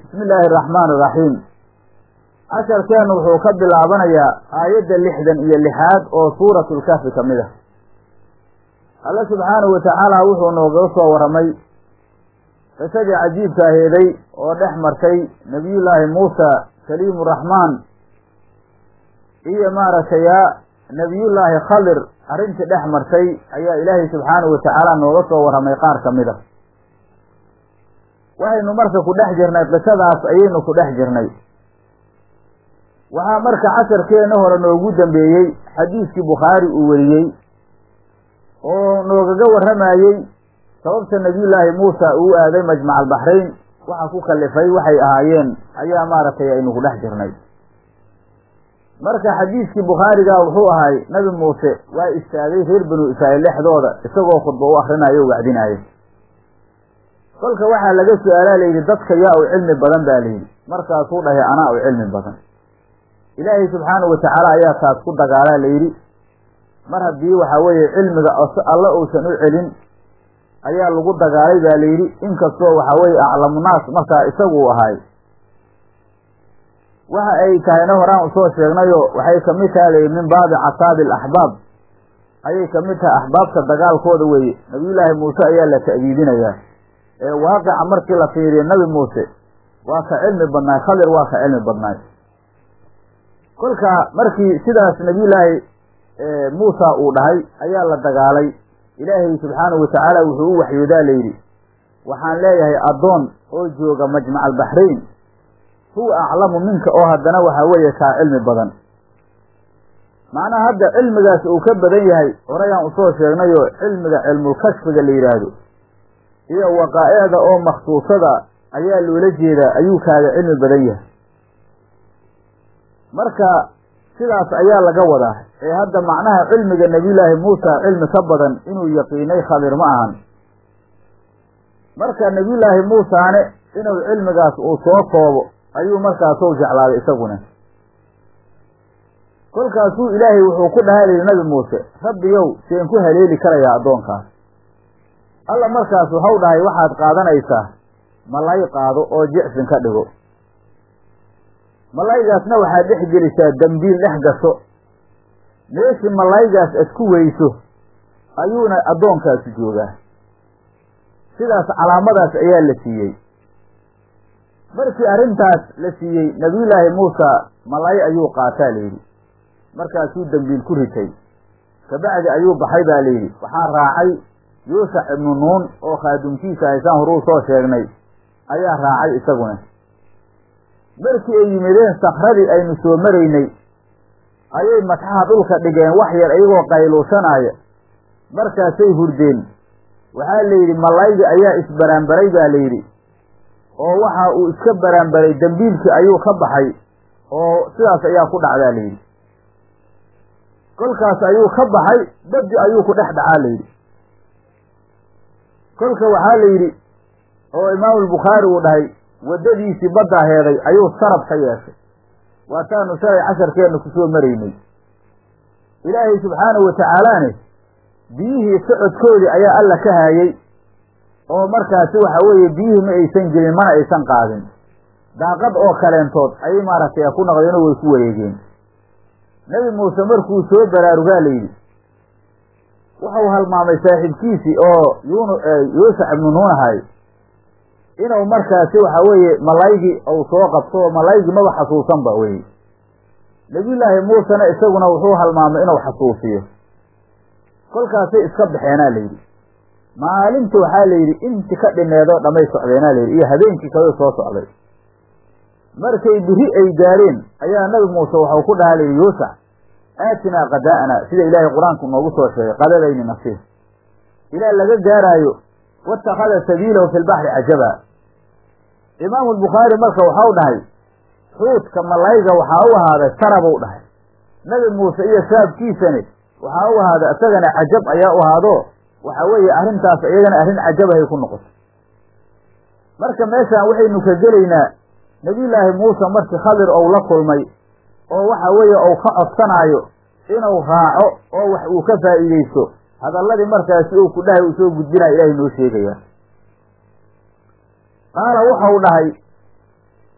bismi illaahi araxmaan iraxiim casharkeennu wuxuu ka bilaabanayaa aayadda lixdan iyo lixaad oo suuratulkahfi ka mid ah alle subxaanahu watacaala wuxuu noogaga soo warramay qisadii cajiibka aheeday oo dhex martay nebiyullaahi muusa kaliimu raxmaan iyo maaragtay yaa nebiyullaahi khadir arrintii dhex martay ayaa ilaahay subxaanahu watacaala nooga soo warramay qaar ka mid a waxaynu marka ku dhex jirnay qisadaas ayaynu ku dhex jirnay waxaa marka casharkeenna hore noogu dambeeyey xadiiskii bukhaari uu weriyey oo noogaga warramayey sababta nebiyullaahi muusa uu aaday majmac albaxrayn waxa ku kallifay waxay ahaayeen ayaa maaragtay aynu ku dhex jirnay marka xadiiskii bukhaariga wuxuu ahay nabi muuse waa istaagay reer banu israa'iil dhexdooda isagoo khudba u akrinayo o wacdinaayo kolka waxaa laga su-aalaa layidhi dadka yaa u cilmi badan baa layidhi markaasuu dhahay anaa u cilmi badan ilaahay subxaanahu watacaala ayaa taas ku dagaalaa layidhi mar haddii waxaa weeye cilmiga alla uusan u celin ayaa lagu dagaalay baa layidhi inkastoo waxaa weeye aclamunaas markaa isagu u ahay waxa ay tahayna horaan usoo sheegnayo waxay kamid tahay layidhi min baabi casaabi alaxbaab ayay kamid tahay axbaabta dagaalkooda weeye nabiyullaahi muuse ayaa la ta'diidinayaa ee waaqica markii la fiiriyo nabi muuse waa ka cilmi badnaay khadir waa ka cilmi badnaay kolka markii sidaas nabiyullaahi muusa uu dhahay ayaa la dagaalay ilaahay subxaanahu watacaala wuxuu u waxyoodaa layidhi waxaan leeyahay addoon oo jooga majmac albaxrayn huwa aclamu minka oo haddana waxaa weeye kaa cilmi badan macnaha hadda cilmigaas uu ka badan yahay horayaan usoo sheegnayoo cilmiga cilmulkashfiga la yidhaahdo iyo waqaa'icda oo makhsuusada ayaa loola jeedaa ayuu kaaga cilmi badan yahay marka sidaas ayaa laga wadaa ee hadda macnaha cilmiga nebiyullaahi muusa cilmi ka badan inuu yaqiinay khadir ma ahan marka nebiyullaahi muusaane inuu cilmigaas uu soo koobo ayuu markaasou jeclaaday isaguna kolkaasuu ilaahay wuxuu ku dhahay layidhi nabi muuse rabbiyow seen ku haleeli karayaa addoonkaas alla markaas waxau dhahay waxaad qaadanaysaa malay qaado oo jicsin ka dhigo malaygaasna waxaad dhex gelisaa dembiil dhex gasho meeshii malaygaas ad ku weyso ayuuna addoonkaasi joogaa sidaas calaamadaas ayaa la siiyey markii arrintaas la siiyey nebiyullaahi muusa malay ayuu qaataa layidhi markaasuu dembiil ku ritay kabacdi ayuu baxay baa layidhi waxaa raacay yuushac ibnu nuun oo khaadumkiisa haysaan horuu soo sheegnay ayaa raacay isaguna markii ay yimideen sakradii aynu soo maraynay ayay matxaha dhulka dhigeen wax yar iyagoo qayluushanaaya markaasay hurdeen waxaa layidhi malaygi ayaa isbaraanbaray baa layidhi oo waxa uu iska baraanbaray dembiilkii ayuu ka baxay oo sidaas ayaa ku dhacdaa layidhi kolkaas ayuu ka baxay dabdi ayuu ku dhex dhacaa layidhi kolka waxaa la yidhi oo imaamulbukhaari uu dhahay waddadiisii baddaa heeday ayuu sarab ka yeeshay waataanu shalay casharkeenna kusoo maraynay ilaahay subxaanahu watacaalaane biyihii socodkoodii ayaa alla ka haayey oo markaasi waxa weeye biyihii ma aysan gelin mana aysan qaadin daaqad oo kaleentood ayay maaragtay ku noqdeenoo way ku wareegeen nebi muuse markuu soo baraarugaa layidhi wuxuu halmaamay saaxiibkiisii oo yun yuushac ibnu nuun ahay inuu markaasi waxa weeye malaygii uu soo qabto oo malaygii maba xasuusanba weye nebiyullaahi muusena isaguna wuxuu halmaamay inuu xasuusiyo kolkaasay iska baxeenaa layidhi maalinta waxaa layidhi inti ka dhineedoo dhamay socdeenaa layidhi iyo habeenkii kaloo soo socday markay biri ay gaareen ayaa nabi muuse waxau ku dhahaa layidhi yuushac aatinaa qadaa'ana sida ilaahay qur-aanku noogu soo sheegay qadadayni nasiir ilaa laga gaaraayo watakhada sabiilahu fi lbaxri cajaba imaamu lbukhaari marka waxau dhahay xuudka malayga waxaa u ahaaday sarabuu dhahay nabi muuse iyo shaabkiisani waxaa u ahaaday isagana cajab ayaa u ahaado waxa weeye arrintaas iyagana arrin cajabahay ku noqotay marka meeshaan waxaynu ka gelaynaa nebiyullaahi muuse markii khadir ou la kulmay oo waxa weeye ou ka codsanaayo inuu raaco oo wax uu ka faa'iideysto hadalladii markaasi uu ku dhahay uu soo gudbinaya ilaahay noo sheegaya qaala wuxau dhahay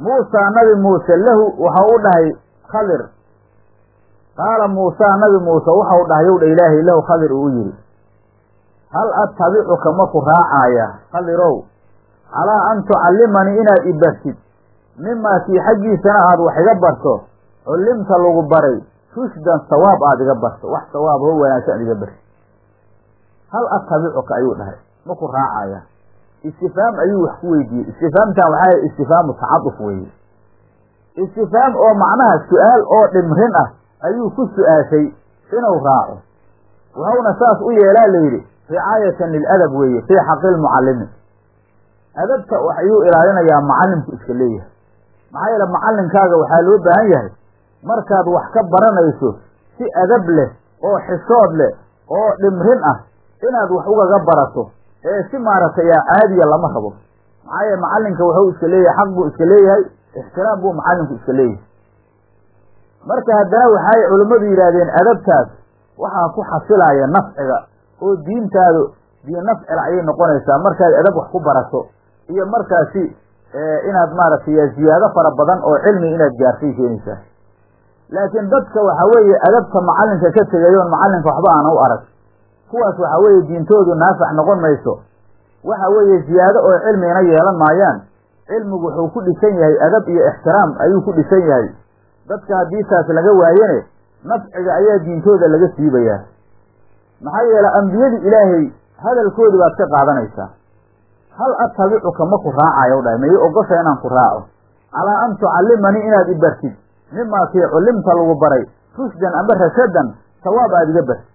muusaa nabi muuse lahu waxa u dhahay khadir qaala muusaa nabi muuse waxau dhahay yow dha ilaahay lahu khadir uu yidhi hal attabicuka maku raacaaya khadirow calaa an tucallimanii inaad i bartid mimaa kii xaggiisana aad wax iga barto cullimta lagu baray rushdan sawaab aad iga barto wax sawaab ho wanaagsan aad iga bartid hal attabicuka ayuu dhahay maku raacaya istifaam ayuu wax ku weydiiyey istifaamtan waxaa istifhaamu tacaduf weeye istifaam oo macnaha su-aal oo dhimrin ah ayuu ku su-aashay inuu raaco wuxuuna saas u yeelaa layidhi ricaayatan liladab weeye fii xaqi lmucallimi adabta ayuu ilaalinayaa macallimku iska leeyahay maxaa yeele macallinkaaga waxaa loo baahan yahay markaad wax ka baranayso si adab leh oo xishood leh oo dhimrin ah inaad wax ugaga barato ee si maaragtay yaa caadiya lama rabo maxaa yeele macallinka wuxuu iska leeyahay xaq buu iska leeyahay ixtiraam buu macallinku iska leeyahay marka haddana waxay culimmadu yidhaahdeen adabtaas waxaa ku xasilaya nafciga oo diintaadu diin nafcil ayay noqonaysaa markaad adab wax ku barato iyo markaasi inaad maaragtay ziyaado fara badan oo cilmi inaad gaartay keenaysaa laakiin dadka waxa weeye adabta macallinka ka tegayoon macallinka waxba aana u arag kuwaas waxa weeye diintoodu naafac noqon mayso waxa weeye ziyaado oo cilmina yeelan maayaan cilmigu wuxuu ku dhisan yahay adab iyo ixtiraam ayuu ku dhisan yahay dadka haddii taas laga waayene nafciga ayaa diintooda laga siibayaa maxaa yeele ambiyadii ilaahay hadalkoodii baad ka qaadanaysaa hal attabicuka ma ku raacayo dhahay mayi ogosha inaan ku raaco calaa an tucallimanii inaad i bartid mimaa kii cullimta lagu baray rushdan amba rashadan sawaab aad iga bartid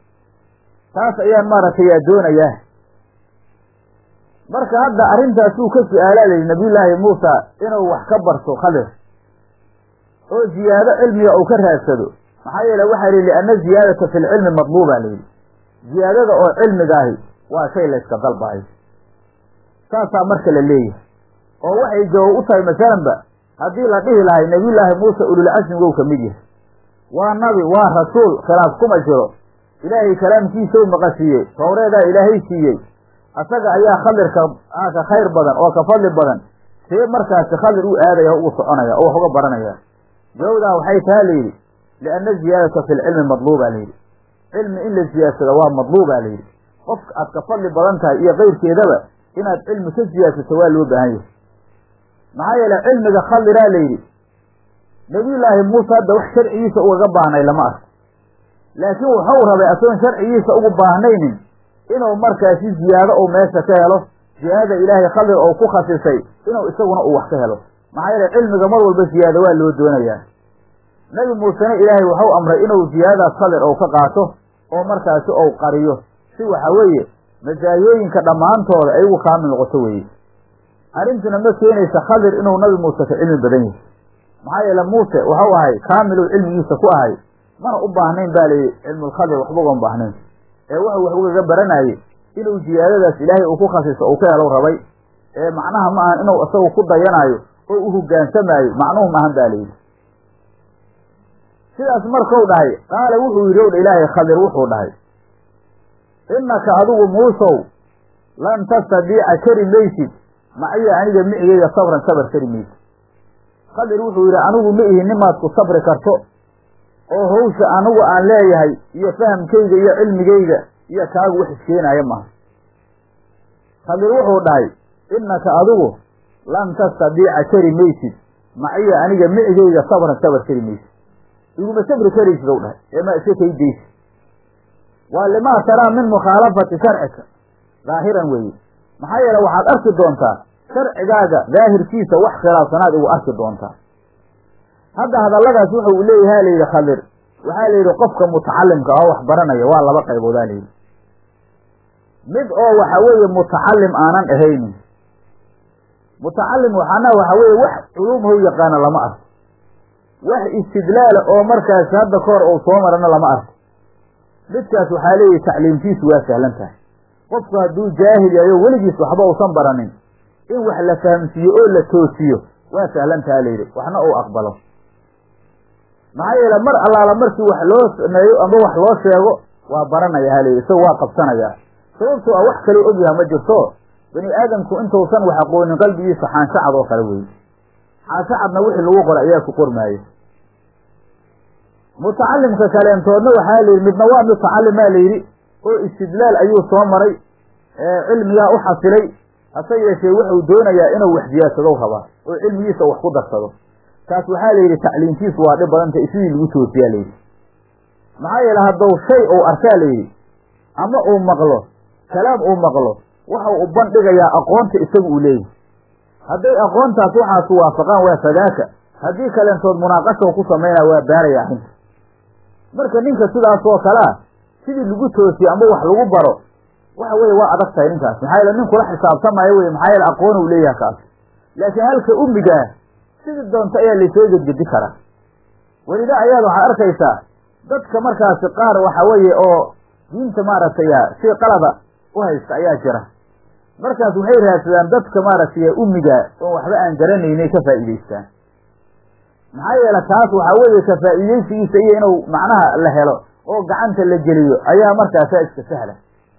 taas ayaan maaragtay yaa doonayaa marka hadda arrintaasuu ka su-aalaalayay nabiyullaahi muusa inuu wax ka barto khadir oo ziyaado cilmiga uu ka raadsado maxaa yeele waxaa lihi lianna ziyaadata fi lcilmi madluuba layidhi ziyaadada oo cilmigaahi waa shay layska dalbayo saasaa marka la leeyahay oo waxay jawaab u tahay masalanba haddii la dhihi lahay nabiyullaahi muuse ululcasmigow ka mid yahay waa nabi waa rasuul khilaaf kuma jiro ilaahay kalaamkiisau maqashiiyey towreedaa ilaahay siiyey asaga ayaa khadirka ka khayr badan oo ka fadli badan see markaasi khadir u aadaya ugu soconaya oo wax uga baranaya jawabdaa waxay taha layidhi lianna ziyaadata fi lcilmi madluuba layidhi cilmi in la siyaadsado waa madluuba layidhi qofka aad ka fadli badan tahay iyo keyrkeedaba inaad cilmi ka siyaadsato waa loo baahan yahay maxaa yeele cilmiga khadiraa layidhi nabiyullaahi muuse hadda wax sharcigiisa ugaga baahnay lama arko laakiin wuxuu rabay asoon sharcigiisa ugu baahnaynin inuu markaasi ziyaado uu meesha ka helo ziyaadada ilaahay khadir oo ku khasisay inuu isaguna uu wax ka helo maxaa yeele cilmiga mar walba ziyaado waa loo doonayaa nebi muusena ilaahay wuxuu amray inuu ziyaadadaas khadir ou ka qaato oo markaasi ou qariyo si waxa weeye masaayooyinka dhammaantooda ay ugu kaamil noqoto weeye arrintuna ma keenaysa khadir inuu nabi muuse ka cilmi badan yahay maxaa yeele muuse waxau ahay kaamiluu cilmigiisa ku ahay mana u baahnayn ba layidhi cilmulkhadir waxba ugan baahnayn ee wuxuu wax ugaga baranayey inuu ziyaadadaas ilaahay uu ku khasiso uu ka helo rabay ee macnaha ma ahan inuu isagu ku dayanaayo oo u hogaansamaayo macnuhu maahan ba layidhi sidaas markuu dhahay qaala wuxuu yidhi ow dha ilaahay khadir wuxuu dhahay innaka adigu muusow lan tastadiica kari maysid maciya aniga micigeyga sabran sabar kari maysid khadir wuxuu yidhi anigu ma ihi nimaad ku sabri karto oo hawsha anigu aan leeyahay iyo fahamkayga iyo cilmigayga iyo kaagu wax iskeenaaya maaha khadir wuxuu dhahay innaka adigu lan tastadiica kari maysid maciya aniga micigeyga sabran sabar kari maysid iguma sabri karaysid ow dhahay ee ma iska kaydaysid waa limaa taraa min mukhaalafati sharcika daahiran weeye maxaa yeele waxaad arki doontaa sharcigaaga daahirkiisa wax khilaafsanaad igu arki doontaa hadda hadalladaas wuxuu leeyaha layidhi khadir waxaa layidhi qofka mutacalimka oo wax baranaya waa laba qayboodaa layidhi mid oo waxa weeye mutacalim aanan ahaynin mutacalim waxaana waxa weeye wax culumhow yaqaana lama arko wax istidlaala oo markaasi hadda kahor uu soo marana lama arko midkaas waxaa leeyahi tacliimtiisu waa sahlan tahay qofku hadduu jaahil yahay oo weligiis waxba uusan baranin in wax la fahamsiiyo oo la toosiyo waa sahlan taha layidhi waxna uu aqbalo maxaa yeele mar allaala markii wax loo sameeyo ama wax loo sheego waa baranaya ha layidhi isaga waa qabsanayaa sababtoo ah wax kaloo ogyaha ma jirto bani aadamku intuusan wax aqoonin qalbigiisa xaanshacad oo kale weeye caasacadna wixii lagu qoray ayaa ku qormaayo mutacalimka kaleentoodna waxaa la yidhi midna waa mutacalimaa la yidhi oo istidlaal ayuu soo maray cilmigaa u xasilay hase yeeshee wuxuu doonayaa inuu waxdiyaadsado rabaa oo cilmigiisa wax ku darsado taas waxaa la yidhi tacliintiisu waa dhib badanta sidii lagu toosiyaa layidhi maxaa yeele hadduu shay uu arkaa layidhi ama uu maqlo kalaam uu maqlo waxa u bandhigayaa aqoonta isaga uu leeyahay hadday aqoontaas waxaasu waafaqaan waa fadaaka haddii kaleentood munaaqashow ku samaynaa waa baaraya arrinta marka ninka sidaas oo kalea sidii lagu toosiyo ama wax lagu baro waxa weeye waa adag tahay ninkaas maxaa yeele nin kula xisaabtamaayo wey maxaa yeele aqoon uu leeyahay kaas laakiin halka ummigaa sidii doonta ayaa laysoo gedgedi karaa welida ayaad waxaad arkaysaa dadka markaasi qaar waxa weeye oo diinta maaragtay shay qalada u haysta ayaa jira markaas waxay raadsadaan dadka maaragtay ummiga oon waxba aan garanaynay ka faa'iidaystaan maxaa yeele taas waxaa weeye ka faa'iidaysigiisa iyo inuu macnaha la helo oo gacanta la geliyo ayaa markaasaa iska sahla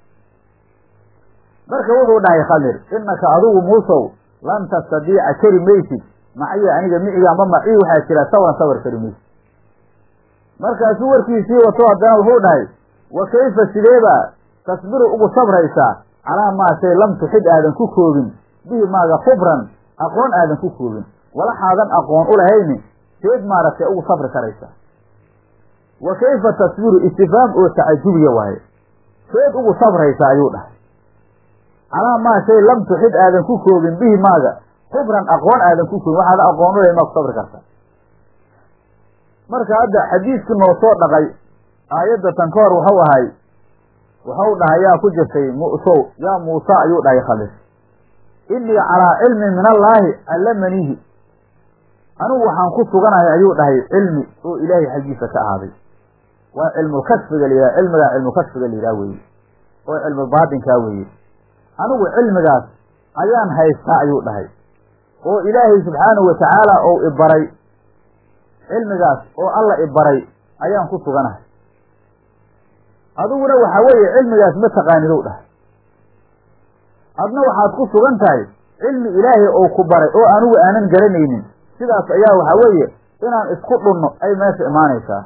marka wuxuu dhahay khadir innaka adigu muusow lan tastadiica kari maysid maciya aniga miciga ama macii waxaa jira sawan sawar kari maysid markaasuu warkiisii wato haddana wuxuu dhahay wa kayfa sideebaa tasbiru ugu sabraysaa calaa maa shay lam tuxid aadan ku koobin bihi maaga khubran aqoon aadan ku koobin walaxaadan aqoon u lahayni seed maaragtay ugu sabri karaysaa wa kayfa tasbiru istifaam oo tacajubiya waaye seed ugu sabraysaa ayuu dhahay calaa maa shay lam tuxid aadan ku koobin bihi maaga khubran aqoon aadan ku koobin waxaada aqoon u lahayn maa ku sabri kartaa marka hadda xadiidkii noo soo dhaqay aayadda tan ka hor wuxuu ahay wuxuu dhahay yaa ku jirtay mu'sow yaa muuse ayuu dhahay khalis innii calaa cilmin min allaahi allamaniihi anigu waxaan ku suganahay ayuu dhahay cilmi oo ilaahay xaggiisa ka ahaaday waa cilmulkashfiga la yidhaha cilmigaa cilmulkashfiga la yidhaha weeye oo cilmulbaatinkaa weeye anigu cilmigaas ayaan haystaa ayuu dhahay oo ilaahay subxaanahu watacaala ou ibaray cilmigaas oo alla ibaray ayaan ku suganahay adiguna waxaa weeye cilmigaas ma taqaanidow dhahay adna waxaad ku sugan tahay cilmi ilaahay oo ku baray oo anigu aanan garanaynin sidaas ayaa waxaa weeye inaan isku dhunno ay meesha imaanaysaa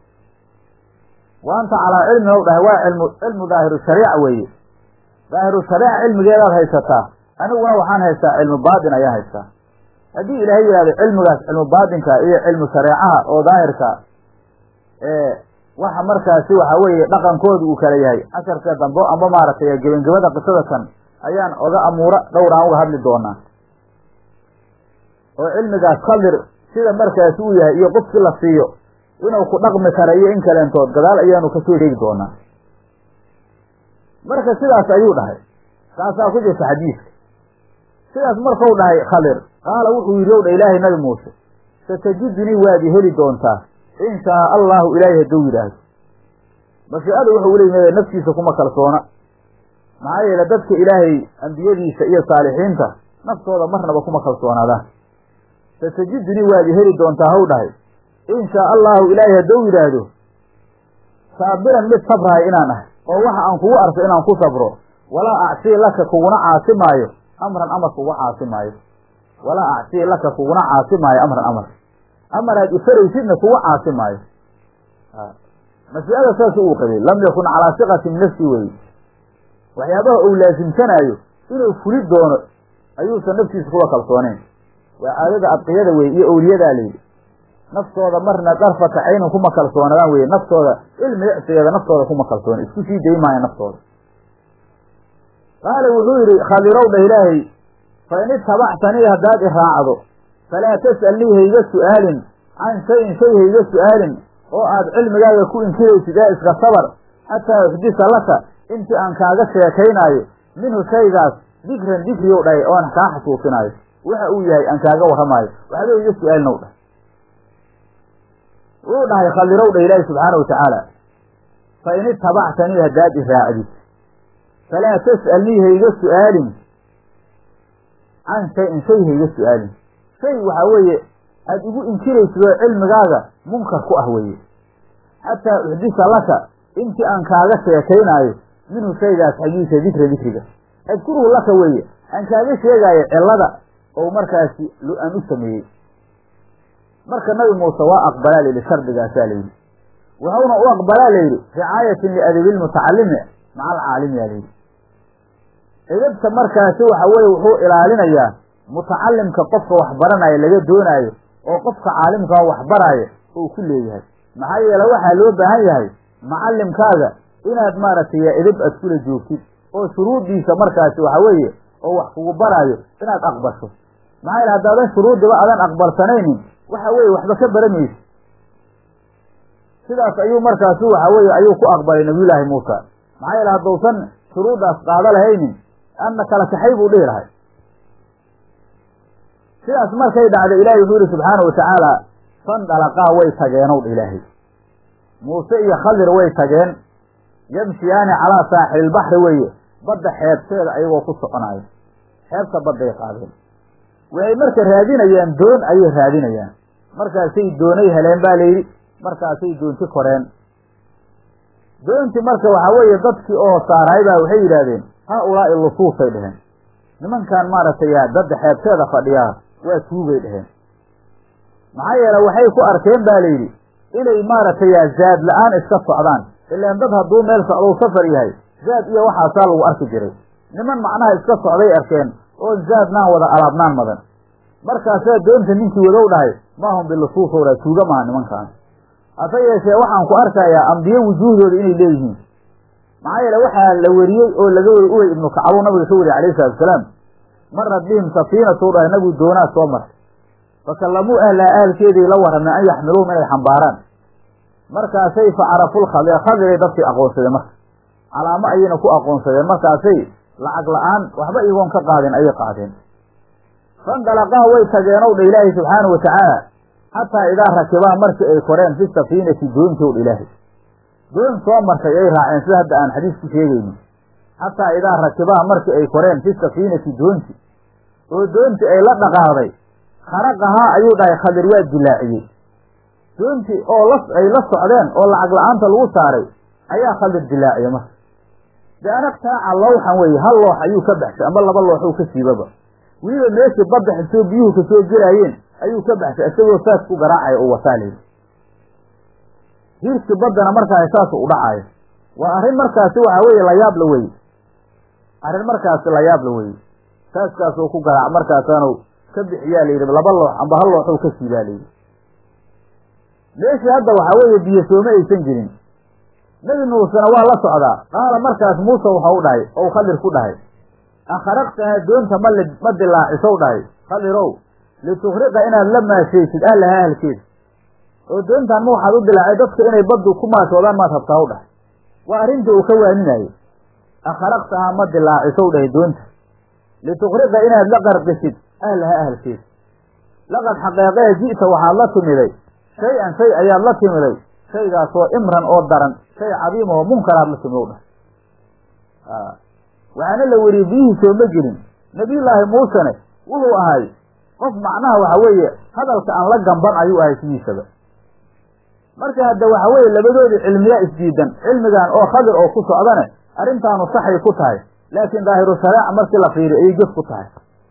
wa anta calaa cilmin ow dhahay waa cilmu cilmu daahiru shariica weeye daahiru shariica cilmigeedaad haysataa aniguna waxaan haystaa cilmu baatin ayaan haystaa haddii ilaahay yidhahdo cilmigaas cilmu baatinka iyo cilmu shareecaha oo daahirka waxa markaasi waxa weeye dhaqankooda uu kala yahay casharka dambe amba maaragtay gebangabada qisada kan ayaan oga amuura dhowr aan uga hadli doonaa oo cilmigaas khadir sida markaasi uu yahay iyo qofkii la siiyo inuu ku dhaqmi kara iyo in kaleentood gadaal ayaanu kasoo sheegi doonaa marka sidaas ayuu dhahay taasaa ku jirta xadiiska sidaas markau dhahay khadir qaala wuxuu yidhi ow dha ilaahay nabi muuse satajidunii waad i heli doontaa in shaa allahu ilaahay hadduu yidhaahdo mashiicada wuxuu uleeyimade naftiisa kuma kalsoona maxaa yeele dadka ilaahay ambiyadiisa iyo saalixiinta naftooda marnaba kuma kalsoonaadaan satajidunii waad i heli doontaa haw dhahay in shaa allahu ilaahay hadduu yidhaahdo saabiran mid sabraaya inaan ahay oo waxa aan kugu arso inaan ku sabro walaa acsii laka kuguna caasi maayo amran amar kuga caasi maayo walaa acsii laka kuguna caasi maayo amran amar amaraad ifaraysidna kuga caasi maayo mas'alada saas uu qabay lam yakun calaa siqati min nafsi weye waxyaabaha uu laasimsanaayo inuu fuli doono ayuusan naftiisa kuwa kalsooneyn waa caadada adqiyada weye iyo owliyadaa layidhi naftooda marna darfata caynan kuma kalsoonadaan weye naftooda cilmi icsigeeda naftooda kuma kalsoona isku sii dayi maayo naftooda qaala wuxuu yidhi khadirow dha ilaahay fa in itabactanii haddaad i raacdo falaa tas'alnii hayga su'aalin can shayin shay hayga su'aalin oo aad cilmigaaga ku inkiraysid ee iska sabar xataa uxdisa laka intii aan kaaga sheekaynaayo minhu shaygaas dikran dikriyow dhahay oo aan kaa xasuusinaayo waxa uu yahay aan kaaga warramaayo waxba iga su-aalinow dhahay wuu dhahay khadirow dha ilaahi subxaana wa tacaala fa in itabactanii haddaad i raacdid falaa tas'alnii hayga su'aalin can shayin shay hayga su'aalin shay waxaa weeye aada igu inkiraysid oo cilmigaaga munkar ku ah weeye xataa uxdisa laka intii aan kaaga sheekaynaayo minhu shaygaas xaggiisa dikra dikriga adkuruhu laka weeye aan kaaga sheegaayo cillada oo markaasi aan u sameeyey marka nabi muuse waa aqbalaa layidhi shardigaasaa layidhi wuxuuna u aqbalaa layidhi ricaayatin liadabilmutacalimi maca alcaalimi yaa layidhi edabta markaasi waxa weeye wuxuu ilaalinayaa mutacalimka qofka waxbaranaya laga doonaayo oo qofka caalimkaa waxbaraayo uu ku leeyahay maxaa yeele waxaa loo baahan yahay macalimkaaga inaad maaragtay edab aad kula joogtid oo shuruuddiisa markaasi waxa weeye oo wax kugu baraayo inaad aqbasho maxaa yeele haddaadan shuruuddiba adan aqbalsanaynin waxa weeye waxba ka baramaysa sidaas ayuu markaasi waxa weeye ayuu ku aqbalay nabiyullaahi muusa maxaa yeele hadduusan shuruuddaas qaado lahaynin anna kala kaxay buu dhihi lahay sidaas markay dhacday ilaahay wuxuu yihi subxaana wa tacaala fandhalaqaa way tageenow dha ilaahay muuse iyo khadir way tageen yamshiyaani calaa saaxililbaxri weeye badda xeebteeda ayagoo ku soconaayo xeebta badday qaadeen waxay marka raadinayaan doon ayay raadinayaan markaasay doonay heleen baa layidhi markaasay doonti koreen doonti marka waxaa weeye dadkii oo saaraay baa waxay yidhaahdeen haa ulaa'i lusuusay dheheen nimankan maaragtay dadda xeebteeda fadhiyaa waa tuugay dheheen maxaa yeele waxay ku arkeen ba layidhi inay maaragtay zaad la-aan iska socdaan ilaan dad hadduu meel socdou safar yahay zaad iyo waxaasaa lagu arki jiray niman macnaha iska socday arkeen oo zaadnaan wada alaabnaan madan markaasaa doonta ninkii wadow dhahay maahum bilusuusowdha tuuga maha nimankaan hase yeeshee waxaan ku arkayaa ambiye wujuuhdooda inay leeyihiin maxaa yeele waxaa la weriyey oo laga weri uwey ibnu kacabuu nabiga ka weriye alayhi salatu wasalaam marat bihim safiinatu dhahay nabigu doonaa soo martay fakallamuu ahlaha ahalkeeday la warrameen an yaxmiluuhum inay xambaaraan markaasay fa caraful khadir khadiray dadkii aqoonsadeen marka calaamo ayayna ku aqoonsadeen markaasay lacag la-aan waxba iyagoon ka qaadin ayay qaadeen fandalaqaa way tageenow dha ilaahay subxaanau watacaala xataa idaa rakibaa markii ay koreen fi safiinati doontow dha ilaahay doon soo martay ay raaceen sida hadda aan xadiis ku sheegayno xataa idaa rakibaa markii ay koreen fi safiinati doonti oo doonti ay la dhaqaaqday kharaqahaa ayuu dhahay khadir waa dilaaciyey doonti oo la ay la socdeen oo lacag la-aanta lagu saaray ayaa khadir dilaaciyey marka de anagtaaca lowxan weeye hal loox ayuu ka baxshay amba laba looxuu ka siibaba weliba meeshii badda xisoo biyuhu kasoo gelaayeen ayuu ka baxshay isagoo saas ku garaacaya oo wataa layidhi hiirkii baddana markaas saas u dhacayo waa arrin markaasi waxa weeye layaabla weye arrin markaasi layaabla weye saaskaasoo ku garaac markaasaanu ka bixiyaa layidhi laba loox amba hal looxuu ka siibaa layidhi meeshii hadda waxaa weeye biyo sooma aysan jirin nebi muusena waa la socdaa qaala markaas muuse waxa u dhahay ou khadir ku dhahay akharaqtahaa doonta ma li ma dilaacisow dhahay khadirow litukriqa inaad la maashaysid ahlaha ahalkeeda oo doontaan ma waxaad u dilaacay dadka inay baddu ku maashoodaan maad rabtaa u dhahay waa arrintii uu ka waaninayay akharaqtahaa ma dilaacisow dhahay doonta litukriqa inaad la qarqisid ahlaha ahalkeeda laqad xaqeeqee ji'ta waxaad la timiday shay-an shay ayaad la timiday shaygaasoo imran oo daran shay cadiim oo munkaraad la timidow dhahay waxaana la weriyey biyihii sooma gelin nabiyullaahi muusene wuxuu ahay qof macnaha waxa weeye hadalka aan la gamban ayuu ahay sidiisaba marka hadda waxa weeye labadoodii cilmiyaa isdiidan cilmigan oo khadir oo ku socdane arrintaanu saxay ku tahay laakiin daahiru shareeca markii la fiiriyo ayay gef ku tahay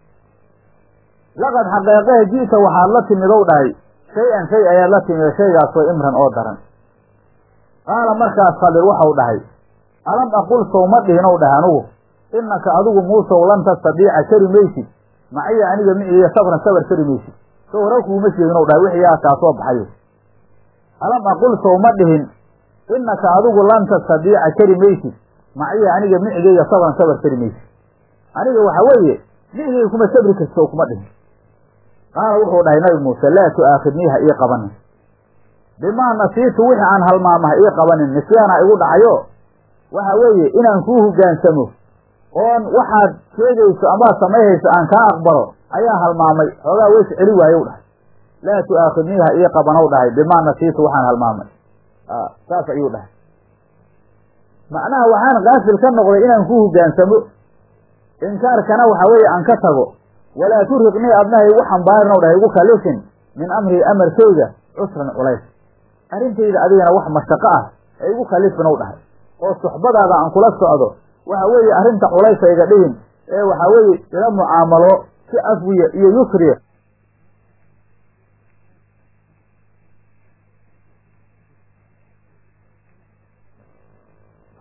laqad xaqeeqehe ji'ta waxaad la timidow dhahay shay-an shay ayaad la timida shaygaasoo imran oo daran qaala markaas khadir waxau dhahay alam aqul sow ma dhihinow dhahay anugu innaka adigu muusow lan tastadiica kari maysid maciya aniga miciiya sabran sabar kari maysid sow hore kuuma sheeginow dhahay wixii yaa kaa soo baxayo alam aqul sow ma dhihin innaka adigu lan tastadiica kari maysid maciya aniga micigayga sabran sabar kari maysid aniga waxa weeye micigayga kuma sabri karto kuma dhihin qaala wuxuu dhahay nabi muuse laa tu'aakhidnii ha ii qabanin bimaa nasiitu wixii aan halmaama ha ii qabanin nisyaana igu dhacayo waxa weeye inaan kuu hogaansamo oon waxaad sheegayso amaad samaynayso aan kaa aqbalo ayaa halmaamay xoogaa weys celi waayow dhahay laa tu'aakhidnii ha ii qabanow dhahay bimaa nasiitu waxaan halmaamay saas ayuu dhahay macnaha waxaan kaafil ka noqday inaan ku hogaansamo inkaarkana waxa weeye aan ka tago walaa turiqnii adnaha igu xambaarin o dhahay igu kalifin min amrii amarkayga cusran culays arrintayda adigana wax mashaqo ah ee igu kalifin ow dhahay oo suxbadaada aan kula socdo waxa weeye arrinta culaysa iga dhihin ee waxa weeye ila mucaamalo si afwiya iyo yusriya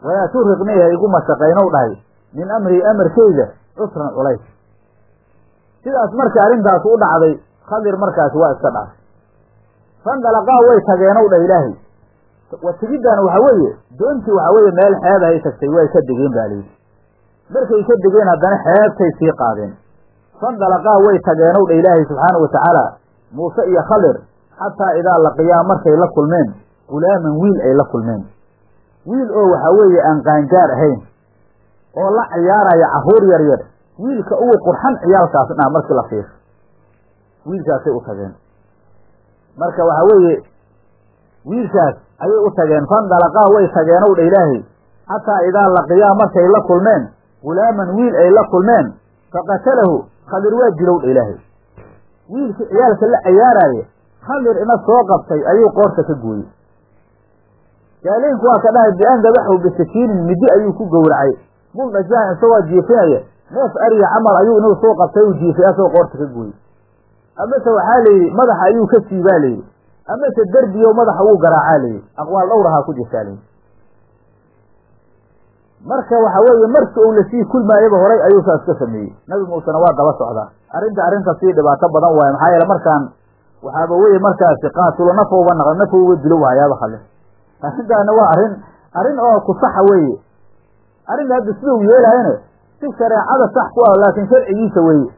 walaa turiqnii ha igu mashaqaynow dhahay min amrii amarkayda cusran culays sidaas markii arrintaas u dhacday khadir markaasi waa iska dhaafay fandalaqaa way tageenow dhah ilaahay wa tegiddan waxa weeye doontii waxa weeye meel xeebahay tagtay way ka degeen baa layidhi markay ka degeen haddana xeebtay sii qaadeen fandalaqaa way tageenow dha ilaahay subxaana wa tacaala muuse iyo khadir xataa idaa laqiyaa markay la kulmeen gulaaman wiil ay la kulmeen wiil oo waxa weeye aan qaangaar ahayn oo la ciyaaraya carruur yar yar wiilka ugu qurxan ciyaalkaas dhah markii la fiirsho wiilkaasay u tageen marka waxa weeye wiilkaas ayay u tageen fandalaqaa way tageenow dha ilaahay xataa idaa laqiyaa markay la kulmeen gulaaman wiil ay la kulmeen faqatalahu khadir waa dilow dha ilaahay wiilkii ciyaalka la ciyaaraaye khadir ina soo qabtay ayuu qoorta ka gooyey gaaleynku waa ka dhahay bi-an dabaxu bisakiinin midi ayuu ku gowracay muldhajaha isagoo jiifinaya neef ariya camal ayuu inuu soo qabtay uu jiifay asagoo qoorta ka gooyey amase waxaa layidhi madaxa ayuu ka siibaa layidhi amase derbiyo madaxa wuu garaacaa layidhi aqwaal dhowrahaa ku jirtaa layidhi marka waxa weeye marki uu lasii kulmaayaba horay ayuu saas ka sameeyey nabi muusena waa daba socdaa arrinta arrinta sii dhibaato badan waaye maxaa yeele markaan waxaaba weye markaasi qaatulo nafowba naq nafowba dilo waayaaba khale arrintaana waa arrin arrin oo ku saxa weeye arrinta hadda sida uu yeelaayana si shareecada sax ku ah laakiin sharcigiisa weeye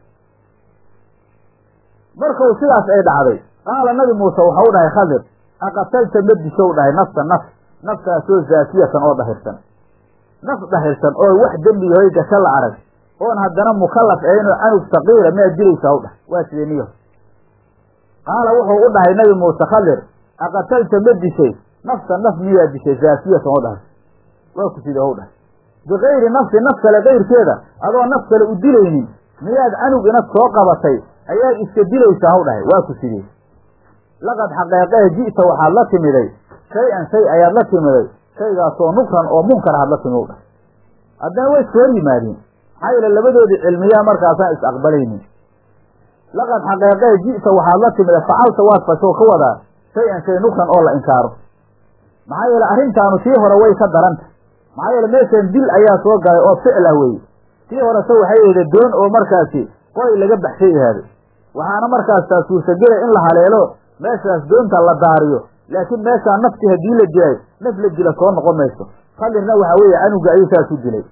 markuu sidaas ay dhacday qaala nabi muuse waxau dhahay khadir aqatalta ma dishow dhahay nafsa naf naftaasoo zaakiyatan oo dhahirsan naf dhahirsan oo wax dembi yahoy gasho la arag oon haddana mukallaf ahaynoo canug saqiira miyaad dilaysaa u dhahay waa sidee niyo qaala wuxuu u dhahay nabi muuse khadir aqatalta ma dishay nafsa naf miyaa dishay zaakiyatan oo dhahirsan waa ku sidee u dhahay bikayri nafsi naf kale kayrkeeda adoo naf kale u dilaynin miyaad canug inad soo qabatay ayaad iska dilaysaa haw dhahay waa ku sidee laqad xaqeeqee ji'ta waxaad la timiday shay-an shay ayaad la timiday shaygaasoo nukran oo munkar aad la timi u dhahay haddana way iska hor yimaadeen maxaa yeele labadoodii cilmiyaa markaasaan is aqbalaynin laqad xaqeeqee ji'ta waxaad la timiday facalta waad fashoo ka wadaa shay-an shay nukran oo la inkaaro maxaa yeele arrintaanu tii hore way ka daranta maxaa yeele meeshan dil ayaa soo galay oo ficil ah weye tii horese waxay ahda doon oo markaasi qoy laga baxshay ahaaday waxaana markaas taa suurtagelay in la haleelo meeshaas doonta la daariyo laakiin meeshaa nafti haddii la dilay naf la dila soo noqon mayso khadirna waxa weeye canuga ayuu saas u dilay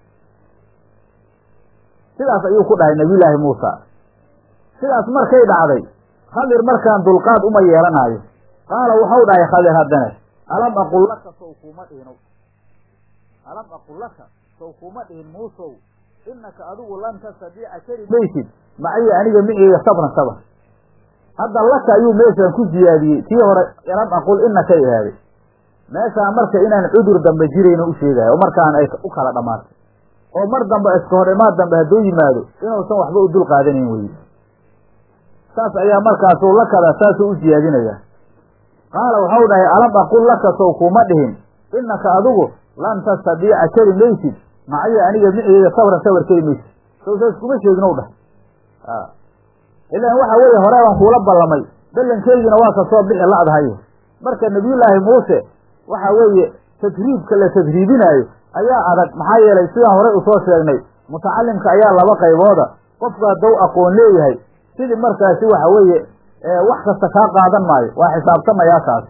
sidaas ayuu ku dhahay nabiyullaahi muusa sidaas markay dhacday khadir markaan dulqaad uma yeelanaayo qaala waxau dhahay khadir haddana alam aqul laka sow kuuma dhihino alam aqul laka sow kuuma dhihin muusow inaka adigu lan tastadiica kari maysid maciya aniga miceyga sabran sabr hadda laka ayuu meeshaan ku siyaadiyey tii hore lam aqul inakay ahaaday meeshaan marka inaan cudur dambe jirayno u sheegayo oo markaan ay u kala dhammaatay oo mar dambe iska hor imaad dambe hadduu yimaado inuusan waxba u dul qaadanayn weye saas ayaa markaasuu lakada saasuu u siyaadinaya qaala waxau dhahay alam aqul laka sow kuuma dhihin inaka adigu lan tastadiica kari maysid maciya aniga miceyga sabran sabar kari maysid sow saas kuma sheeginow dhah ilaan waxa weeye hore baan kuula ballamay ballankeygina waa ka soo bixi la'dahay marka nabiyullaahi muuse waxa weeye tadriibka la tadriibinaayo ayaa adag maxaa yeelay sidaan horey usoo sheegnay mutacalimka ayaa laba qaybooda qofku hadduu aqoon leeyahay sidii markaasi waxa weeye wax kasta kaa qaadan maayo waa xisaabtamayaa kaas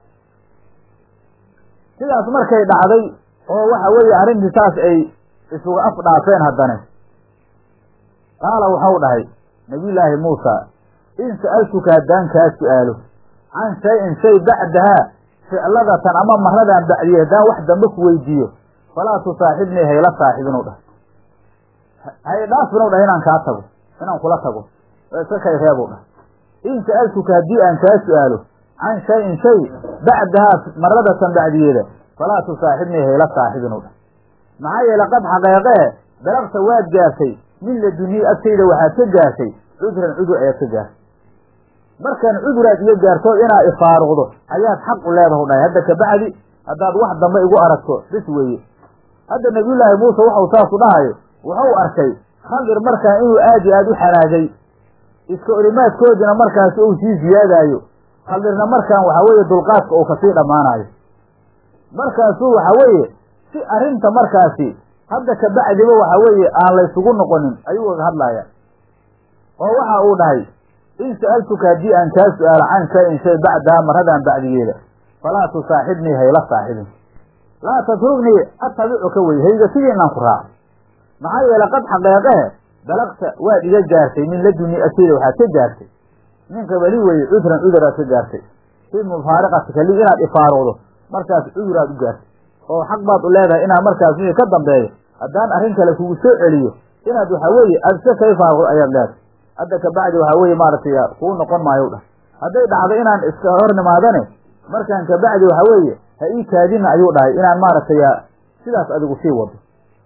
sidaas markay dhacday oo waxa weeye arrintii saas ay isuga af dhaafeen haddane qaala waxau dhahay nabiyullaahi muusa in sa'altuka haddaan kaa su'aalo can shay-in shay bacdahaa ficladatan ama maradan bacdiye haddaan wax dambe ku weydiiyo falaa tusaaxibnii hayla saaxibinu dhah hay dhaafinu dhah inaan kaa tago inaan kula tago oo iska kay reebu dhah in sa'altuka haddii aan kaa su'aalo can shay-in shay bacdahaa maradatan bacdiyeeda falaa tusaaxibnii hayla saaxibinu dhah maxaa yeele qad xaqeeqee dalaqta waad gaartay min ladunii agtayda waxaad ka gaartay cudran cudur ayaad ka gaartay markaan cuduraad iyo gaartood inaad ifaaruqdo ayaad xaq u leedahu dhahay hadda kabacdi haddaad wax dambe igu aragto bis weeye hadda nabiyullaahi muuse waxau saasu dhahayo wuxuu arkay khadir markaan inuu aad iyo aad u xanaagay iska olimaadkoodina markaasi uu sii ziyaadaayo khadirna markaan waxaa weeye dulqaadka uu kasii dhammaanayo markaasuu waxa weeye si arrinta markaasi hadda kabacdiba waxa weeye aan laysugu noqonin ayuu uga hadlaya oo waxa uu dhahay in sa'altuka haddii aan kaa su-aalo can shay-in shay bacdaha maradan bacdigeeda falaa tusaaxibnii hayla saaxibin laa tatruknii atabicuka wey hayga sidiinaan ku raaco maxaa yeele qad xaqeeqehe balaqta waad iga gaartay min laduni agteyda waxaad ka gaartay min qabali weye cudran cuduraad ka gaartay fii mufaariqatika li inaad ifaaruqdo markaas cuduraad u gaartay oo xaq baad u leedahay inaad markaas wixii ka dambeeyo haddaan arrin kale kugu soo celiyo inaad waxa weeye aad iska kay faaruqdo ayaad leedahay hadda kabacdi waxaa weeye maaragtay kuu noqon maayo dhah hadday dhacdo inaan iska hor nimaadane markaan kabacdi waxa weeye ha ii kaadina ayuu dhahay inaan maaragtay sidaas adigu sii wado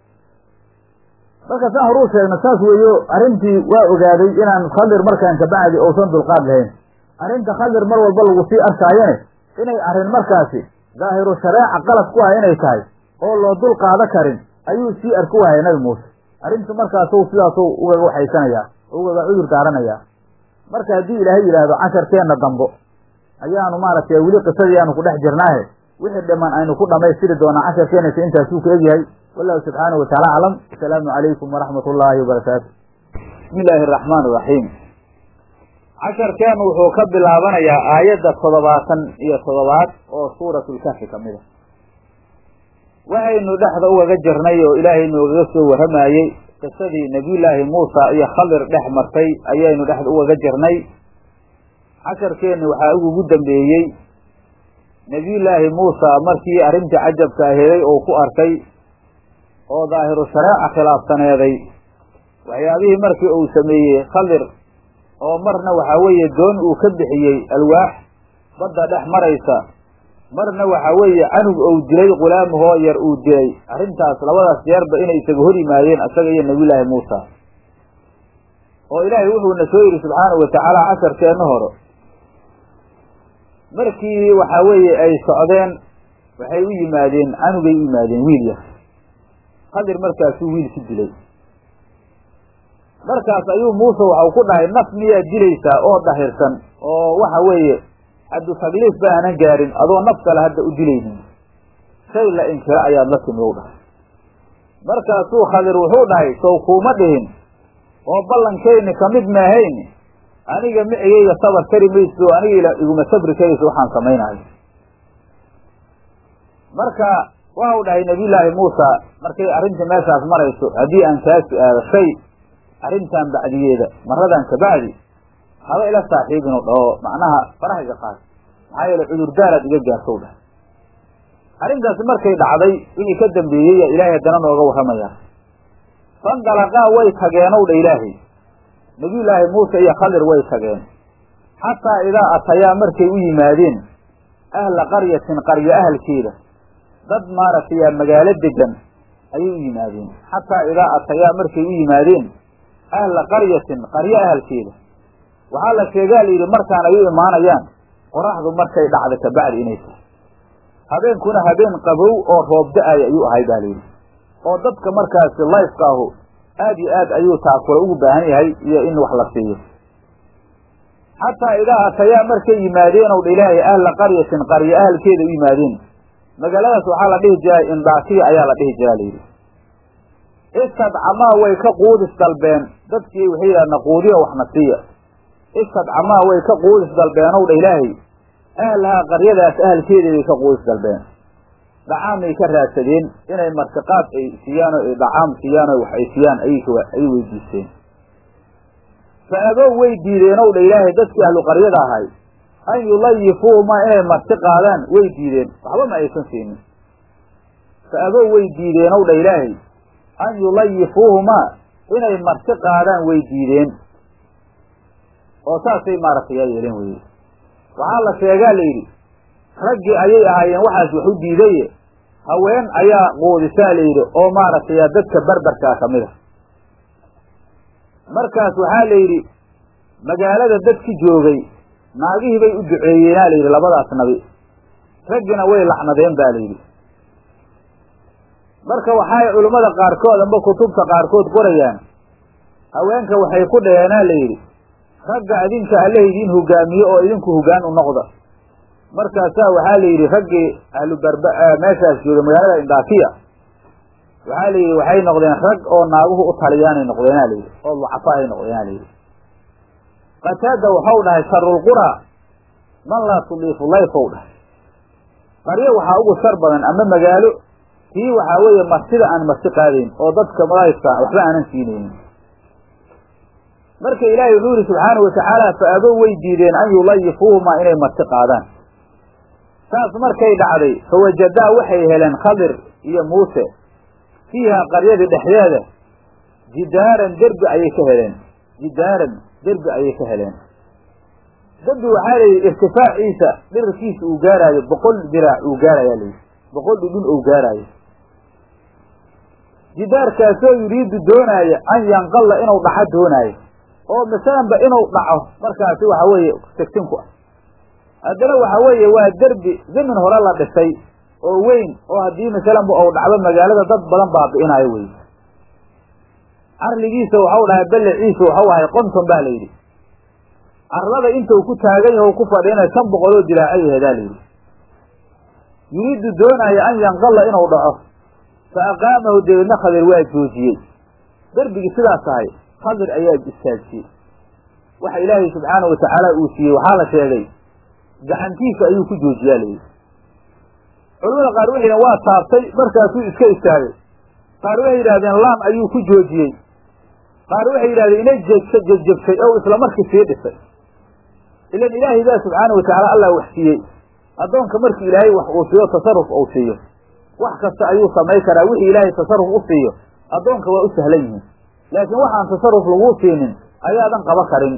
marka saan horuu sheegna saas weeyo arrintii waa ogaaday inaan khadir markaan kabacdi uusan dulqaad lahayn arrinta khadir mar walba lagu sii arkaayane inay arrin markaasi daahiru shareeca qalad ku ah inay tahay oo loo dul qaado karin ayuu sii arki waayay nabi muuse arrintu markaasu sidaasu ugaga waxaysanayaa oo ugaga cudur daaranayaa marka haddii ilaahay yidhaahdo casharkeenna dambo ayaanu maaragtay weli qisadii aanu ku dhex jirnaahe wixii dhiman aynu ku dhamaystiri doonaa casharkeenaysa intaasuu ka egyahay wallahu subxaanahu wataala aclam asalaamu calaykum waraxmat ullaahi wabarakaatu bismi illaahi araxmaan iraxiim casharkeenu wuxuu ka bilaabanayaa aayadda toddobaatan iyo toddobaad oo suuratulkafi ka mid a waxaynu dhexda ugaga jirnay oo ilaahay noogaga soo warramayey qisadii nebiyullaahi muusa iyo khadir dhex martay ayaynu dhexda ugaga jirnay casharkeenni waxaa ugugu dambeeyey nebiyullaahi muusa markii arrintii cajabka aheeday oo ku arkay oo daahiru shareeca khilaafsaneeday waxyaabihii markii uu sameeyey khadir oo marna waxaa weeye doon uu ka bixiyey alwaax badda dhex maraysa marna waxaa weeye canug ou dilay qulaamahoo yar uu dilay arrintaas labadaas jeerba inay isaga hor yimaadeen isaga iyo nebiyullaahi muusa oo ilaahay wuxuuna soo yidhi subxaanahu watacaala casharkeenna hore markii waxaa weeye ay socdeen waxay u yimaadeen canugay u yimaadeen wiil yar khadir markaasuu wiil ku dilay markaas ayuu muuse waxau ku dhahay naf miyaad dilaysaa oo dahirsan oo waxa weeye xaddu tagliif ba aanan gaarin adoo naf kale hadda u dilaynin shay la inkiro ayaad la timi u dhahay markaasuu khadir wuxuu dhahay sow kuuma dhihin oo ballankayni kamid maahayn aniga micigayga sabar kari mayso aniga iguma sabri karayso waxaan samaynayo marka waxau dhahay nabiyullaahi muusa markay arrintii meeshaas marayso haddii aan kaa su-aalo shay arrintan bacdigeeda maradan kabacdi haba ila saaxiibinu dhaho macnaha faraha iga qaad maxaa yeele cudurdaaraad iga gaartow dhahay arrintaasi markay dhacday wixii ka dambeeyey ilaahay haddana nooga warramaya fandalaqaa way tageenow dha ilaahay nebiyullaahi muuse iyo khadir way tageen xataa idaa atayaa markay u yimaadeen ahla qaryatin qaryo ahalkeeda dad maaragtay magaalo degan ayay u yimaadeen xataa idaa atayaa markay u yimaadeen ahla qaryatin qaryo ahalkeeda waxaa la sheegaa la yidhi markaan ay u imaanayaan qoraxdu markay dhacda kabacdi inay tahay habeenkuna habeen qabow oo roob da-ay ayuu ahay baa layidhi oo dadka markaasi layfka ahu aad iyo aad ayuu taakula ugu baahan yahay iyo in wax la siiyo xataa idaa atayaa markay yimaadeen ow dha ilaahay ahla qaryatin qaryo ahalkeeda u yimaadeen magaaladaas waxaa la dhihi jiray indaakiya ayaa la dhihi jiraa layidhi istadcamaa way ka quudis dalbeen dadkii waxay yidhaha naquudiya waxna siiya istadcamaa way ka quudis dalbeen ow dha ilaahay ahlahaa qaryadaas ahalkeeda bay ka quudis dalbeen dhacaamay ka raadsadeen inay martiqaad ay siiyaan oo ay dhacaam siiyaan oo wax ay siiyaan ayay weydiisteen fa abow way diideen ow dha ilaahay dadkii ahlu qaryada ahay an yulayifuuma inay marti qaadaan way diideen waxba ma aysan siinin fa abow way diideen ow dha ilaahay an yulayifuuhumaa inay marti qaadaan way diideen oo saasay maaragtay yaa yeeleen weye waxaa la sheegaa la yidhi raggii ayay ahaayeen waxaas wax u diidaye haween ayaa quudisaa la yidhi oo maaragtay dadka berberkaa ka mid a markaas waxaa la yidhi magaalada dadki joogay naagihii bay u duceeyeenaa la yidhi labadaas nabi raggina way lacnadeen ba la yidhi marka waxay culimmada qaarkood amba kutubta qaarkood qorayaan haweenka waxay ku dhaheenaa la yidhi ragga idinka alla idiin hogaamiye oo idinku hogaan u noqda markaasaa waxaa la yidhi raggii ahlu barba meeshaas jooga magaalada indaakiya waxaa la yidhi waxay noqdeen rag oo naaguhu u taliyaanay noqdeenaa la yidhi oo ducafa ay noqdeenaa la yidhi qataada waxau dhahay sharulqura man laa tudiifu layfow dhahay qaryo waxaa ugu shar badan ama magaalo tii waxaa weeye martida aan marti qaadayn oo dadka layfka waxba aanan siinaynin marka ilaahay wuxuu yihi subxaanahu watacaala fa abow way diideen an yulayifuuhumaa inay marti qaadaan saas markay dhacday fawajadaa waxay heleen khadir iyo muuse fiiha qaryadii dhexdeeda jidaaran derbi ayay ka heleen jidaaran derbi ayay ka heleen derbi waxaa layidhi irtifaaciisa dhirarkiisa uu gaaraayo boqol diraac uu gaarayaa layidhi boqol dhudhun uu gaaraayo jidaarkaasoo yuriidu doonaaya an yanqalla inuu dhaco doonaayo oo masalanba inuu dhaco markaasi waxa weeye segtinku ah haddana waxa weeye waa derbi zamin hore la dhisay oo weyn oo haddii masalanba ou dhacdo magaalada dad badan baabi'inaayo wey carligiisa waxau dhahay balleciisa waxau ahay qonton baa la yidhi carlada intuu ku taagan yaho ku fadhiinay shan boqoloo dilaacay aheedaa la yidhi yuriidu doonaya an yanqalla inuu dhaco fa aqaamahu dabeedna khadir waa joojiyey derbigii sidaas ahay khadir ayaa istaajiyey waxa ilaahay subxaanahu watacaala uu siiyey waxaa la sheegay gacantiisa ayuu ku joojiyaa layidhi culamada qaar waxay yidhahen waa taabtay markaasuu iska istaagay qaar waxay yidhahdeen laam ayuu ku joojiyey qaar waxay yidhahdeen inay jegsa jejebsay oo isla markii sii dhisay ilan ilaahay baa subxaana watacaala allah wax siiyey addoonka markii ilaahay wax uu siiyo tasarruf uu siiyo wax kasta ayuu samay karaa wixii ilaahay tasarruf u siiyo addoonka waa u sahlan yihiin laakiin waxaan tasarruf laguu siinin ayaadan qaba karin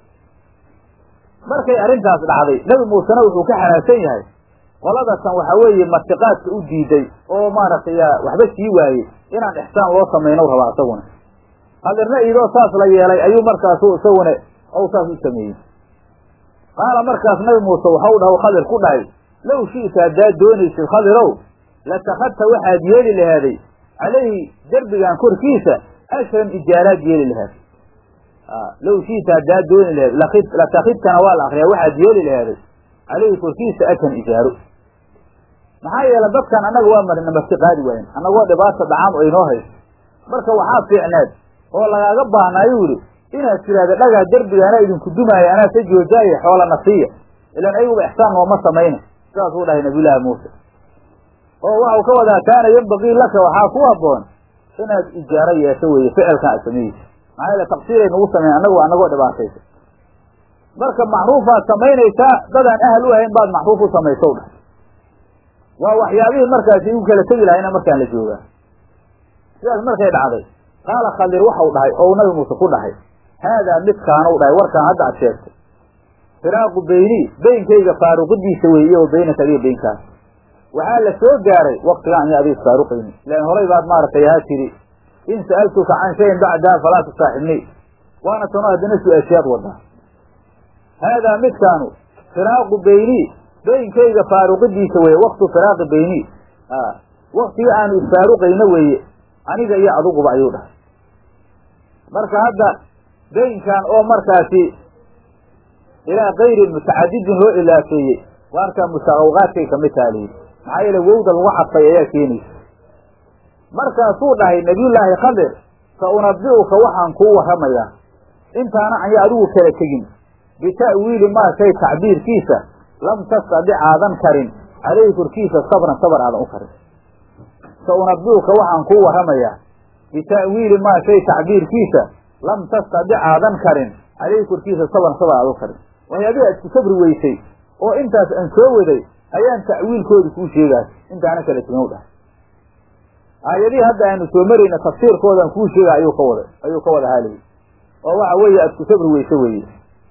markay arrintaas dhacday nebi muusena wuxuu ka xanaagsan yahay qoladatan waxa weeye martiqaadka u diiday oo maaragtay waxba sii waayey inaan ixsaan loo samayno rabaa isaguna hadirna iidoo saas la yeelay ayuu markaasu isaguna ou saas u sameeyey qaala markaas nabi muuse waxau dhaha khadir ku dhahay low shi'ta haddaad doonaysid khadirow latakhadta waxaad yeeli lahaaday calayhi derbigan korkiisa ashran ijaaraad yeeli lahaad low shi'ta haddaad dooni lahayd latakidkana waa la akriyaa waxaad yeeli lahaaday calayhi korkiisa ashan ijaaro maxaa yeele dadkan annaga waa marina marti qaadi waayen annagoo dhibaata dhacaam aynoo hayso marka waxaa fiicneed oo lagaaga baahnaayu yidhi inaad tidhahda dhagaa derbiga anaa idinku dumaaya anaa ka joojaaye xoolana siiya ilaan ayaguba ixsaan nooma samayna sidaasuu dhahay nabiyullaahi muuse oo waxau ka wadaa kaana yembaqii laka waxaa ku habboon inaad ijaaro yeesho weeye ficilkan aad sameeyeysa maxaa yeele taqsiiray nagu sameyn annagu annagoo dhibaataysa marka macruufaad samaynaysaa dadaan ahal u ahayn baad macruuf u samaysow dhahay waa waxyaabihii markaasi igu kala tegi lahayna markaan la joogaa sidaas markay dhacday qaala khadir waxau dhahay ou nabi muuse ku dhahay haadaa midkaanuu dhahay warkaan hadda ad sheegtay firaaqu beynii beynkayga faaruqidiisa weeye iyo wa beynaka adiga beynkaas waxaa la soo gaaray waktigaan iyo adiga isfaaruqayni ilaan horay baad maaragtay haa tiri in sa'altuka can shayin bacdaha falaa tusaaxibnii waana tano haddana su-aashaad wadaa haadaa midkaanu firaaqu beynii beynkayga faaruqidiisa weeye waktu firaaqi beynii waktiga aanu isfaaruqayno weeye aniga iyo adiguba ayuu dhahay marka hadda beynkan oo markaasi ilaa kayrin mutacadidin loo ilaafeeyey waarkaa mustaqawqaadkay kamid taha layidhi maxaa yeele wowda lagu cadfay ayaa keenaysa markaasuu dhahay nabiyullaahi khadir sa unabi'uka waxaan kuu warramayaa intaana anya adigu kala tegin bita'wiili maa shay tacbiirkiisa lam tastadic aadan karin calayhi korkiisa sabran sabar aadan u karin sa unabi'uka waxaan kuu warramayaa bita'wiili maa shay tacbiirkiisa lam tastadic aadan karin calayhi korkiisa sabran sabar aadan u karin waxyaabihi aad ku sabri weysay oo intaas aan soo waday ayaan ta'wiilkoodi kuu sheegaas intaana kala tegin u dhahay aayadihii hadda aynu soo marayna tafsiirkoodan kuu sheega ayuu ka wada ayuu ka wada haalayay oo waxa weeye aad ku sabri weyse weeye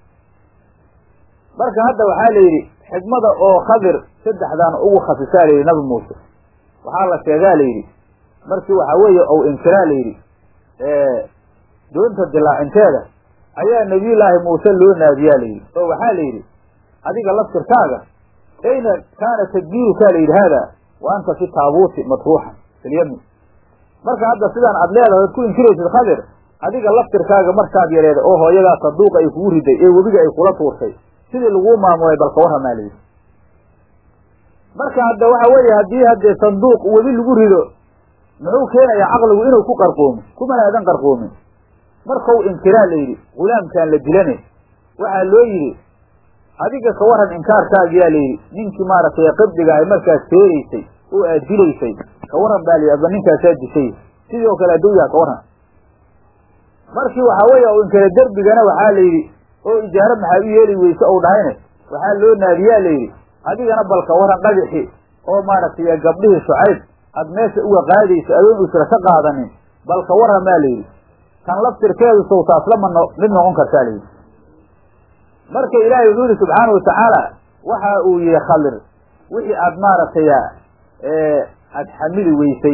marka hadda waxaa la yidhi xikmada oo khadir saddexdan ugu khasisaa la yidhi nabi muuse waxaa la sheegaa la yidhi markii waxa weeye ou inkiraa la yidhi doonta dilaacinteeda ayaa nabiyullaahi muuse loo naadiyaa la yidhi oo waxaa la yidhi adiga laftirkaaga ayna kaana tadbiirukaa la yidhi haada wa anta fi taabuuti matruuxan filyami marka hadda sidaan aad leedahay ad ku inkiraysid khadir adiga laftirkaaga markaad yareeda oo hooyadaa saduuqa ay kugu riday ee webiga ay kula tuurtay sidii laguu maamulay balka warramaa layidhi marka hadda waxa weeye haddii haddee sanduuq webi lagu rido muxuu keenayaa caqligu inuu ku qarqoomo kumana aadan qarqoomin markau inkiraa la yidhi gulaamkaan la dilane waxaa loo yidhi adiga ka waran inkaarkaagiyaa la yidhi ninkii maaragtay qibdiga ay markaas feeraysay oo aad dilaysay ka waran baa layidhi adba ninkaasaa dishay sidii oo kale hadduu yaha ka waran markii waxaa weeye u inkara derbigana waxaa la yidhi oo ijaaro maxaad u yeeli weyse ou dhahayne waxaa loo naadiyaa la yidhi adigana bal ka waran dhagixi oo maaragtay gabdhihii shucayb aad meesha uga qaadayso adoon usra ka qaadanin bal ka waran baa layidhi tan laftirkeedu sawtaaslama no mid noqon kartaa layidhi marka ilaahay wuxuu yihi subxaana watacaala waxa uu yihi khalir wixii aad maaragtay aad xamili weysay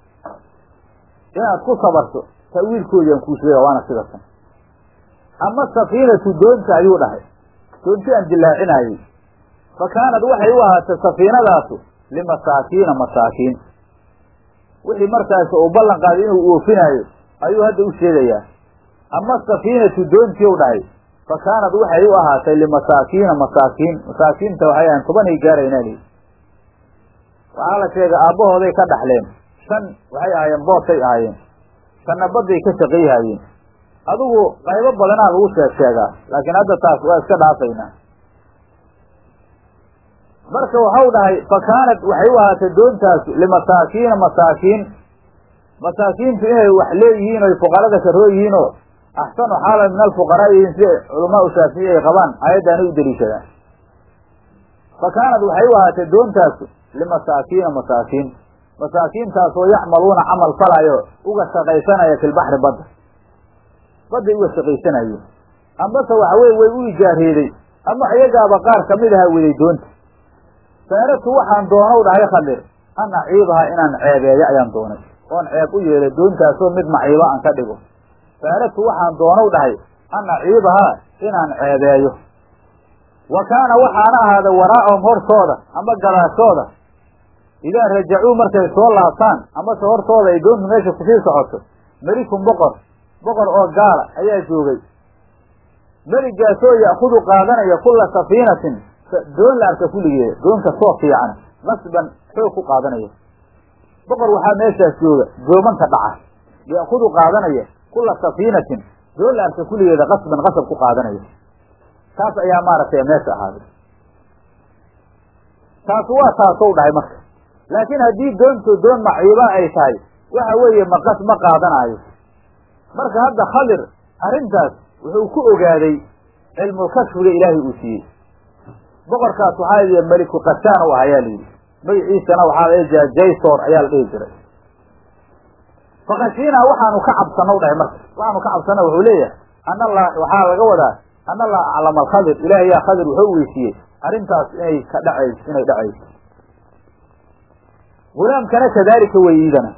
inaad ku sabarto ta'wiilkoodii aan kuu sheega waana sida tan ama safiinatu doonta ayuu dhahay doonti aan dilaacinayey fa kaanad waxay u ahaatay safiinadaasu limasaakiina masaakiin wixii markaas uu ballan qaaday inuu oofinaayo ayuu hadda u sheegayaa ama safiinatu doontii u dhahay fa kaanad waxay u ahaatay limasaakiina masaakiin masaakiinta waxay ahayn tobanay gaaraynaa lihi waxaa la sheegay aabbahooday ka dhaxleen shan waxay ahaayeen boosay ahaayeen shanna badday ka shaqayhaayeen adigu qaybo badanaa lagu sheeg sheegaa laakiin hadda taas waa iska dhaafaynaa marka waxau dhahay fa kaanad waxay u ahaatay doontaasu limasaakiina masaakiin masaakiintu inay wax leeyihiin oy fuqarada karoo yihiin oo axsanu xaalan min alfuqaraa yihiin sida culamaau shaafici ay qabaan aayaddaanay u daliishadaan fa kaanad waxay u ahaatay doontaasu limasaakiina masaakiin masaakiintaasoo yacmaluuna camal falayo uga shaqaysanaya filbaxri badda badday uga shaqaysanayeen amase waxa weye way u ijaareeday ama iyagaaba qaar kamid aha weday doonta saaratu waxaan doonow dhahay khadir an aciibaha inaan ceebeeyo ayaan doonay oon ceeb u yeelay doontaasoo mid maciiba aan ka dhigo saaratu waxaan doonow dhahay an aciibahaa inaan ceebeeyo wa kaana waxaana ahaaday waraa'ahum hortooda ama gadaashooda idaa rajacuu markay soo laabtaan amase hortooda ay doontu meesha kusii socoto melikun boqor boqor oo gaala ayaa joogay meligaasoo ya'kudu qaadanaya kulla safiinatin doon la arka kulligeeda doon kastoo fiican nasban xoog ku qaadanaya boqor waxaa meeshaas jooga doomanka dhaca ya'kudu qaadanaya kulla safiinatin doon la arka kulligeeda qasban qasab ku qaadanaya taas ayaa maaragtay meesha ahaaday taas waa taasow dhahay marka laakiin haddii doontu doon maciiba ay tahay waxa weeye maqas ma qaadanaayo marka hadda khadir arrintaas wuxuu ku ogaaday cilmulkashfiga ilaahay uu siiyey boqorkaas waxaa la yidhi meliku kasaan u ah ayaa la yidhi magaciisana waxaa la dhihi jaysor ayaa la dhihi jiray fakashiinaa waxaanu ka cabsanaw dhahay marka waxaanu ka cabsana wuxuu leeyahay ana la waxaa laga wadaa ana allah aclama alkhadir ilahay yaa khadir wuxuu weysiiyey arrintaas inay ka dhacayso inay dhacayso gulaamkana kadaalika wey iidana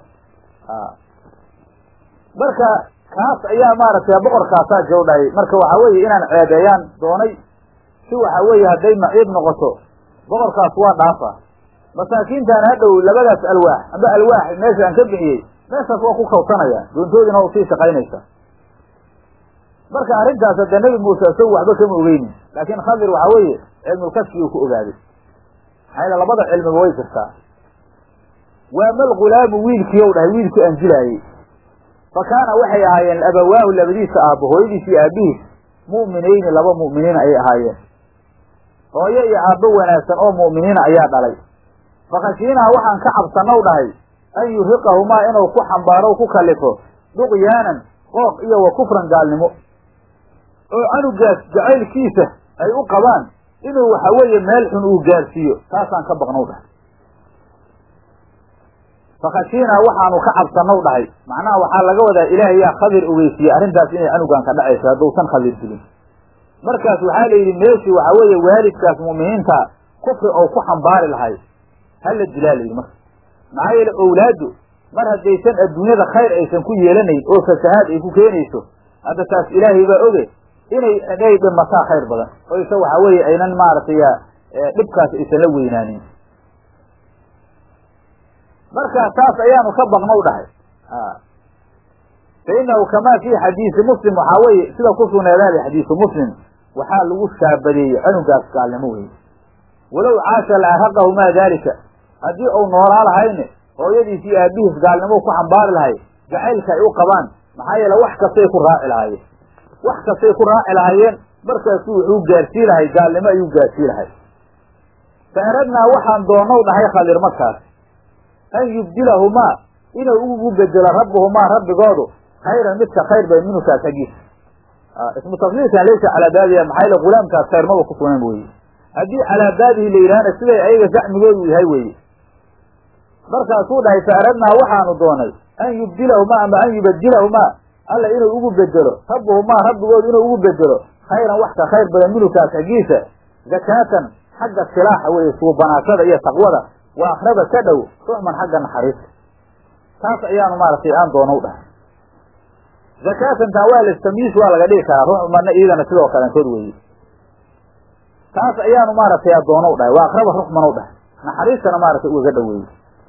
marka kaas ayaa maaragtay boqorkaasaa jow dhahay marka waxaa weeye inaan ceebeeyaan doonay si waxa weeye hadday maciib noqoto boqorkaas waa dhaafa masaakiintaan hadhow labadaas alwaax amba alwaax meesha aan ka bixiyey meeshaas waa ku kawsanaya doontoodina waa usii shaqaynaysa marka arrintaas hadee nebi muuse isagu waxba kama ogeynin laakiin khadir waxaa weeye cilmulkashfiguu ku ogaaday maxaa yaele labada cilmiba way jirtaa waamal gulaamu wiilkiiyow dhahay wiilkii aan jilaayey fa kaana waxay ahaayeen abawaahu labadiisa aabbo hooyadiis iyo aabihiis mu'minayni laba mu'miniin ayay ahaayeen hooyo iyo aabbo wanaagsan oo mu'miniina ayaa dhalay fakashiinaha waxaan ka cabsanow dhahay an yurhiqahumaa inuu ku xambaaro ku kalifo duqyaanan qooq iyo wa kufran gaalnimo oo canugaas jacaylkiisa ay u qabaan inuu waxa weeye meel xun uu gaarsiiyo taasaan ka baqnow dhahay fakashiinaa waxaanu ka cabsanow dhahay macnaha waxaa laga wadaa ilaahay yaa khadir ogeysiiyey arrintaas inay canugan ka dhacayso hadduusan khadir dilin markaas waxaa la yidhi meeshii waxaa weeye waalidkaas mu'miniinta kufri oo ku xambaari lahay hala dilaa la yidhi marka maxaa yeele owlaaddu mar haddaysan adduunyada khayr aysan ku yeelanayn oo fasahaad ay ku keenayso hadda taas ilaahay baa oge inay inay dhimataa khayr badan oyse waxaa weeye aynan maaragtay dhibkaas aysan la weynaanin marka taas ayaanu ka baqnow dhahay fa inahu kamaa fi xadiisi muslim waxaa weeye sida ku sugneedaada xadiisu muslim waxaa lagu shaabadeeyey canugaas gaalnimo weye walow caasha la arhaqahu maa daalika haddii uu noolaa lahayne hooyadiis iyo aabihiis gaalnimo ku xambaari lahay jacaylka ay u qabaan maxaa yeele wax kastay ku raaci lahaayeen wax kastay ku raaci lahaayeen markaasu wuxuu gaarsii lahay gaalnimo ayuu gaarsii lahay fa aradnaa waxaan doonow dhahay khadir markaas an yubdilahumaa inuu ugu bedelo rabbuhumaa rabbigoodu khayran midka khayr bay minukaas xaggiisa ismu tafliilkan laysa calaa baabiha maxaa yaele gulaamkaas khayr maba ku sunan weye haddii calaa baabihi la yidhahana siday ayaga zacmigoodu yahay weeye markaasuu dhahay fa aradnaa waxaanu doonay an yubdilahumaa ama an yubadilahumaa alla inuu ugu bedelo rabbuhumaa rabbigoodu inuu ugu bedelo khayran wax ka khayr badan minukaas xaggiisa zakaatan xagga silaaxa weeye suubanaashada iyo taqwada waa akraba ka dhow ruxman xagga naxariista taas ayaanu maaragtay aan doonow dhahay zakaatantaa waa lastamiis waa laga dhigi karaa ruxmanna iyadana sidoo kalentood weeye taas ayaanu maaragtay adoonow dhahay waa akraba ruxmanow dhahay naxariistana maaragtay ugaga dhoweeye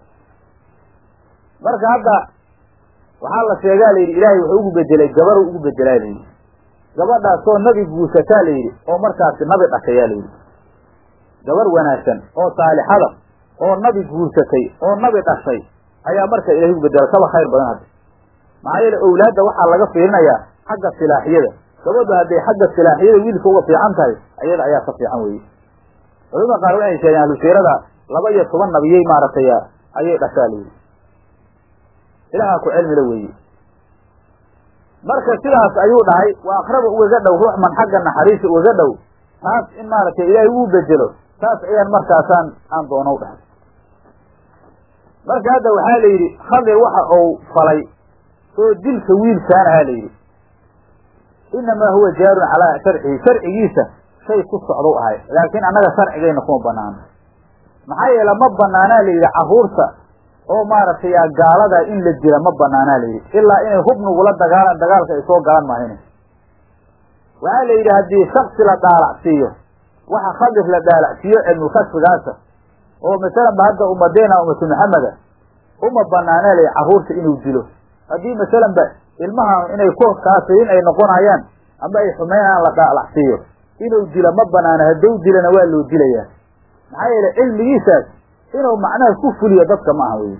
marka hadda waxaa la sheegaa layidhi ilaahay wuxuu ugu bedelay gabaru ugu bedelaa layidhi gabadhaasoo nabi guursataa layidhi oo markaasi nabi dhashayaa layidhi gabar wanaagsan oo saalixada oo nabi guursatay oo nabi dhashay ayaa marka ilahay ugu bedela kaba khayr badan hadda maxaa yeele owlaadda waxaa laga fiirinayaa xagga silaaxiyada gabadhu hadday xagga silaaxiyada wiilka uga fiican tahay ayada ayaa ka fiican weye culamada qaar waxay sheegeen ahlusiirada laba iyo toban nabiyey maaragtay ayay dhashaa layidhi ilahaa ku cilmila weeye marka sidaas ayuu dhahay waa akraba ugaga dhow ruuxman xagga naxariisa ugaga dhow taas in maaragtay ilaahay uu bedelo taas ayaan markaasaan aan doonow dhahay marka hadda waxaa la yidhi khadir waxa uu falay oo dilka wiilkaanahaa la yidhi inamaa huwa jaarun calaa sharcihi sharcigiisa shay ku socdou ahay laakiin annaga sharcigayna kuma banaano maxaa yeele ma banaanaa la yidhi carruurta oo maaragtay gaalada in la dila ma banaanaa la yidhi ilaa inay hubnigula dagaalan dagaalka ay soo galan mahayne waxaa la yidhi haddii shaksi la dhaalacsiiyo waxa khadir la dhaalacsiiyo cilmulkasfigaasa oo masalan ba hadda ummadeena ummatu maxameda uma banaanaa la yidhi carruurta inuu dilo haddii masalan ba ilmahan inay ku kaafiriin ay noqonayaan ama ay xumeynayaan la dhaalacsiiyo inuu dilo ma banaano hadduu dilana waa loo dilayaa maxaa yeele cilmigiisaas inuu macnaha ku fuliyo dadka ma aha wey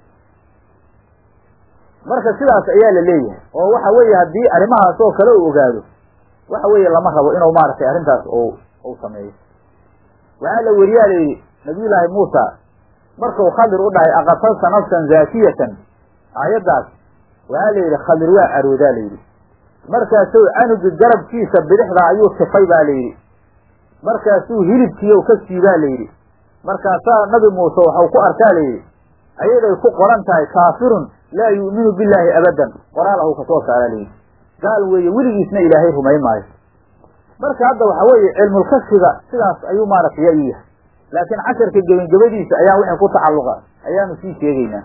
marka sidaas ayaa la leeyahay oo waxa weeye haddii arrimahaas oo kale uu ogaado waxa weeye lama rabo inuu maaragtay arrintaas u uu sameeyo waxaa la weriyaa layidhi nabiyullaahi muusa markuu khadir u dhahay aqatalta nafsan zaakiyatan aayaddaas waxaa la yidhi khadir waa caroodaa layidhi markaasuu canugi garabkiisa bidixda ayuu tifay baa layidhi markaasuu hilibkiiyow ka siibaa layidhi markaasaa nabi muuse waxau ku arkaa layidhi ayaday ku qoran tahay kaafirun laa yu'minu billaahi abadan qoraal ahu kasoo saaraa layidhi gaal weeye weligiisna ilaahay rumayn maayo marka hadda waxa weeye cilmulkasfiga sidaas ayuu maaragtay yaa u yahay laakiin casharka gebangabadiisa ayaa wixii ku tacalluqa ayaanu sii sheegaynaa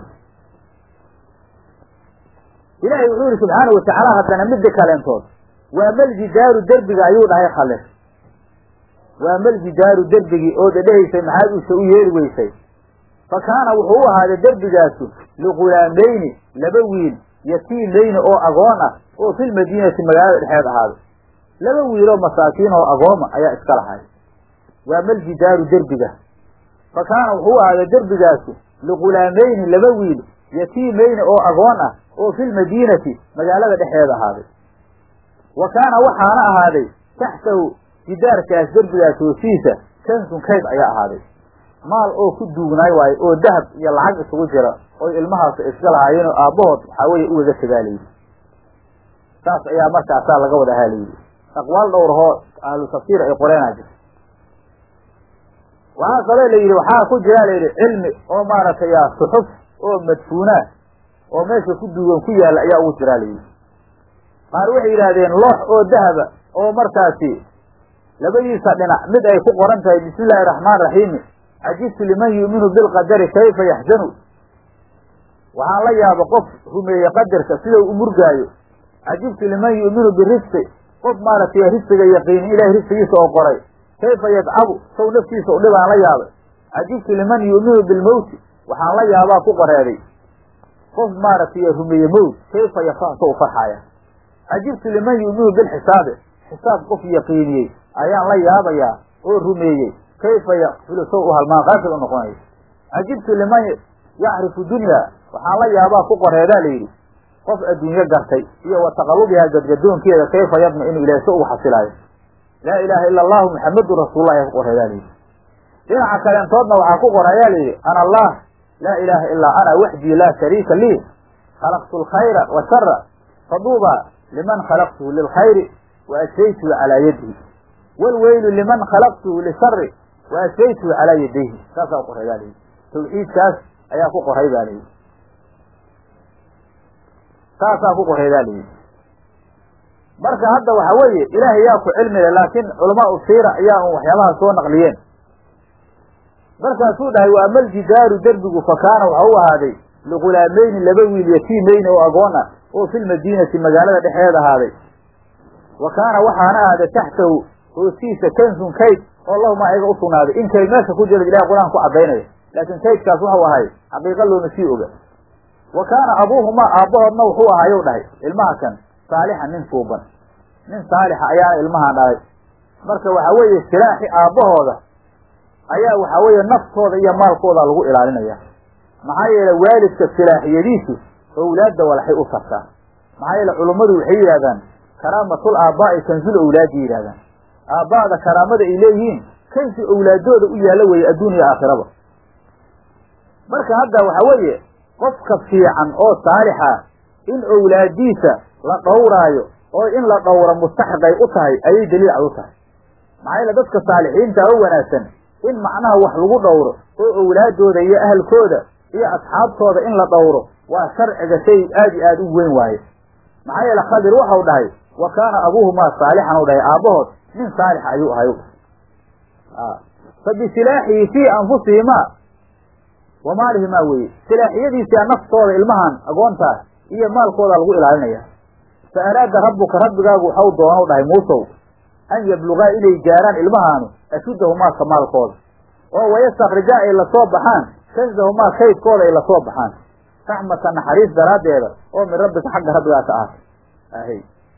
ilaahay wuxuu yihi subxaanau watacaala haddana midda kaleentood waa maljidaaru derbiga ayuu dhahay khalir waa maljidaaru derbigii oo dhedhehaysay maxaad uuse u yeeri weysay fa kaana wuxuu u ahaaday derbigaasu liqulaamayni laba wiil yatiimayni oo agoon ah oo filmadiinati magaalada dhexeed ahaaday laba wiiloo masaakiin oo agooma ayaa iska lahay waa maljidaaru derbiga fa kaana wuxuu u ahaaday derbigaasu liqulaamayni laba wiil yatiimayni oo agoon ah oo filmadiinati magaalada dhexeeda ahaaday wa kaana waxaana ahaaday taxtahu jidaarkaas derbigaas hoosiisa kansun kayd ayaa ahaaday maal oo ku duugnaay waayo oo dahab iyo lacag isugu jira oy ilmahaas iska lahaayeen oo aabbahood waxaa weeye ugaga tagaa layidhi saas ayaa markaasaa laga wada ahaa layidhi aqwaal dhowrahoo ahlu tafsiir ay qoreenaa jirta waxaa kaloo la yidhi waxaa ku jira layidhi cilmi oo maaragtay suxuf oo madfuunaa oo meesha ku duugan ku yaalla ayaa ugu jiraa layidhi qaar waxay yidhaahdeen loox oo dahaba oo markaasi labadiisa dhinac mid ay ku qoran tahay bismi illaahi raxmaan raxiimi cajibtu liman yu'minu bilqadari kayfa yaxzanu waxaan la yaaba qof rumeeye qadarka sidau u murgaayo cajibtu liman yu'minu birisqi qof maaragtay risqiga yaqiinin ilahay risqigiisa oo qoray kayfa yadcabu saw naftiisa u dhibaan la yaabay cajibtu liman yu'minu bilmowti waxaan la yaabaa ku qoreeday qof maaragtay rumeeye mowt kayfa yafrax sa u farxaya cajibtu liman yu'minu bilxisaabi xisaab qof yaqiiniyey ayaan la yaabayaa oo rumeeyey kayfa yakfilu saw u halmaan qaafil u noqonayo cajibtu liman yacrifu dunya waxaan la yaabaa ku qoreedaa la yidhi qof adduunyo gartay iyo wa taqalubihaa gadgadoonkeeda kayfa yadma inuu ilahay so ugu xasilaayo laa ilaaha ila allahu muxamedun rasuullah ayaa ku qoreedaa layidhi dhinaca kaleentoodna waxaa ku qor ayaa layidhi ana allah laa ilaaha ilaa ana waxdii laa shariika lii khalaqtu alkhayra wa shara faduuba liman khalaqtuhu lilkhayri wa ashfaytuhu calaa yadihi walweylu liman khalaqtuhu lishari wa ashfaytuhu calaa yadayhi saasaa ku qoray baa layidhi tawxiidkaas ayaa ku qoray baa layidhi saasaa ku qoray baa layidhi marka hadda waxa weeye ilaahay yaa ku cilmile laakiin culamaau siira ayaa un waxyaabaha soo naqliyeen markaasuu dhahay wa ama aljidaaru derbigu fa kaana waxa u ahaaday ligulaamayni laba wiil yatiimeyni oo agoon ah oo filmadiinati magaalada dhexeeda ahaaday wa kaana waxaana ahaaday taxtahu hoostiisa kansun kayd oo lahuma ayaga u sugnaaday in kayd meesha ku jira ilahay qur-aan ku caddaynaya laakiin kaydkaas waxau ahay xaqiiqa looma sii oga wa kaana abuuhumaa aabbahoodna wuxuu ahaayow dhahay ilmaha kan saalixan nin suuban nin saalixa ayaana ilmahan dhalay marka waxa weeye silaaxi aabbahooda ayaa waxaa weeye naftooda iyo maalkooda lagu ilaalinaya maxaa yeele waalidka silaaxiyadiisu owlaadda walaxay u tartaa maxaa yeele culummadu waxay yidhahdaan karaamatul aabbaa'i kansul owlaadi yidhahdaan aabba'da karaamada ay leeyihiin kansi owlaadooda u yaalla weeye adduun iyo aakhiraba marka hadda waxa weeye qofka fiican oo saalixa in owlaadiisa la dhowraayo oo in la dhowro mustaxiqay u tahay ayay daliil cad u tahay maxaa yeele dadka saalixiinta oo wanaagsan in macnaha wax lagu dhowro oo owlaadooda iyo ahalkooda iyo asxaabtooda in la dhowro waa sharciga shay aad iyo aad u weyn waaye maxaa yeele khadir waxau dhahay wa kaana abuuhumaa saalixan u dhahay aabbahood nin saalixa ayuu ahay fa bisilaaxihi fii anfusihimaa wa maalihimaa weeye silaaxiyadiisia naftooda ilmahan agoontaas iyo maalkooda lagu ilaalinaya fa araada rabbuka rabbigaagu waxau doonau dhahay muusow an yablugaa inay gaaraan ilmahaanu ashuddahumaa kamaalkooda oo wayastakrijaa ay lasoo baxaan kansahumaa kaydkooda ay lasoo baxaan raxmata naxariis daraaddeeda oo min rabbika xagga rabbigaa ka ahatay ahy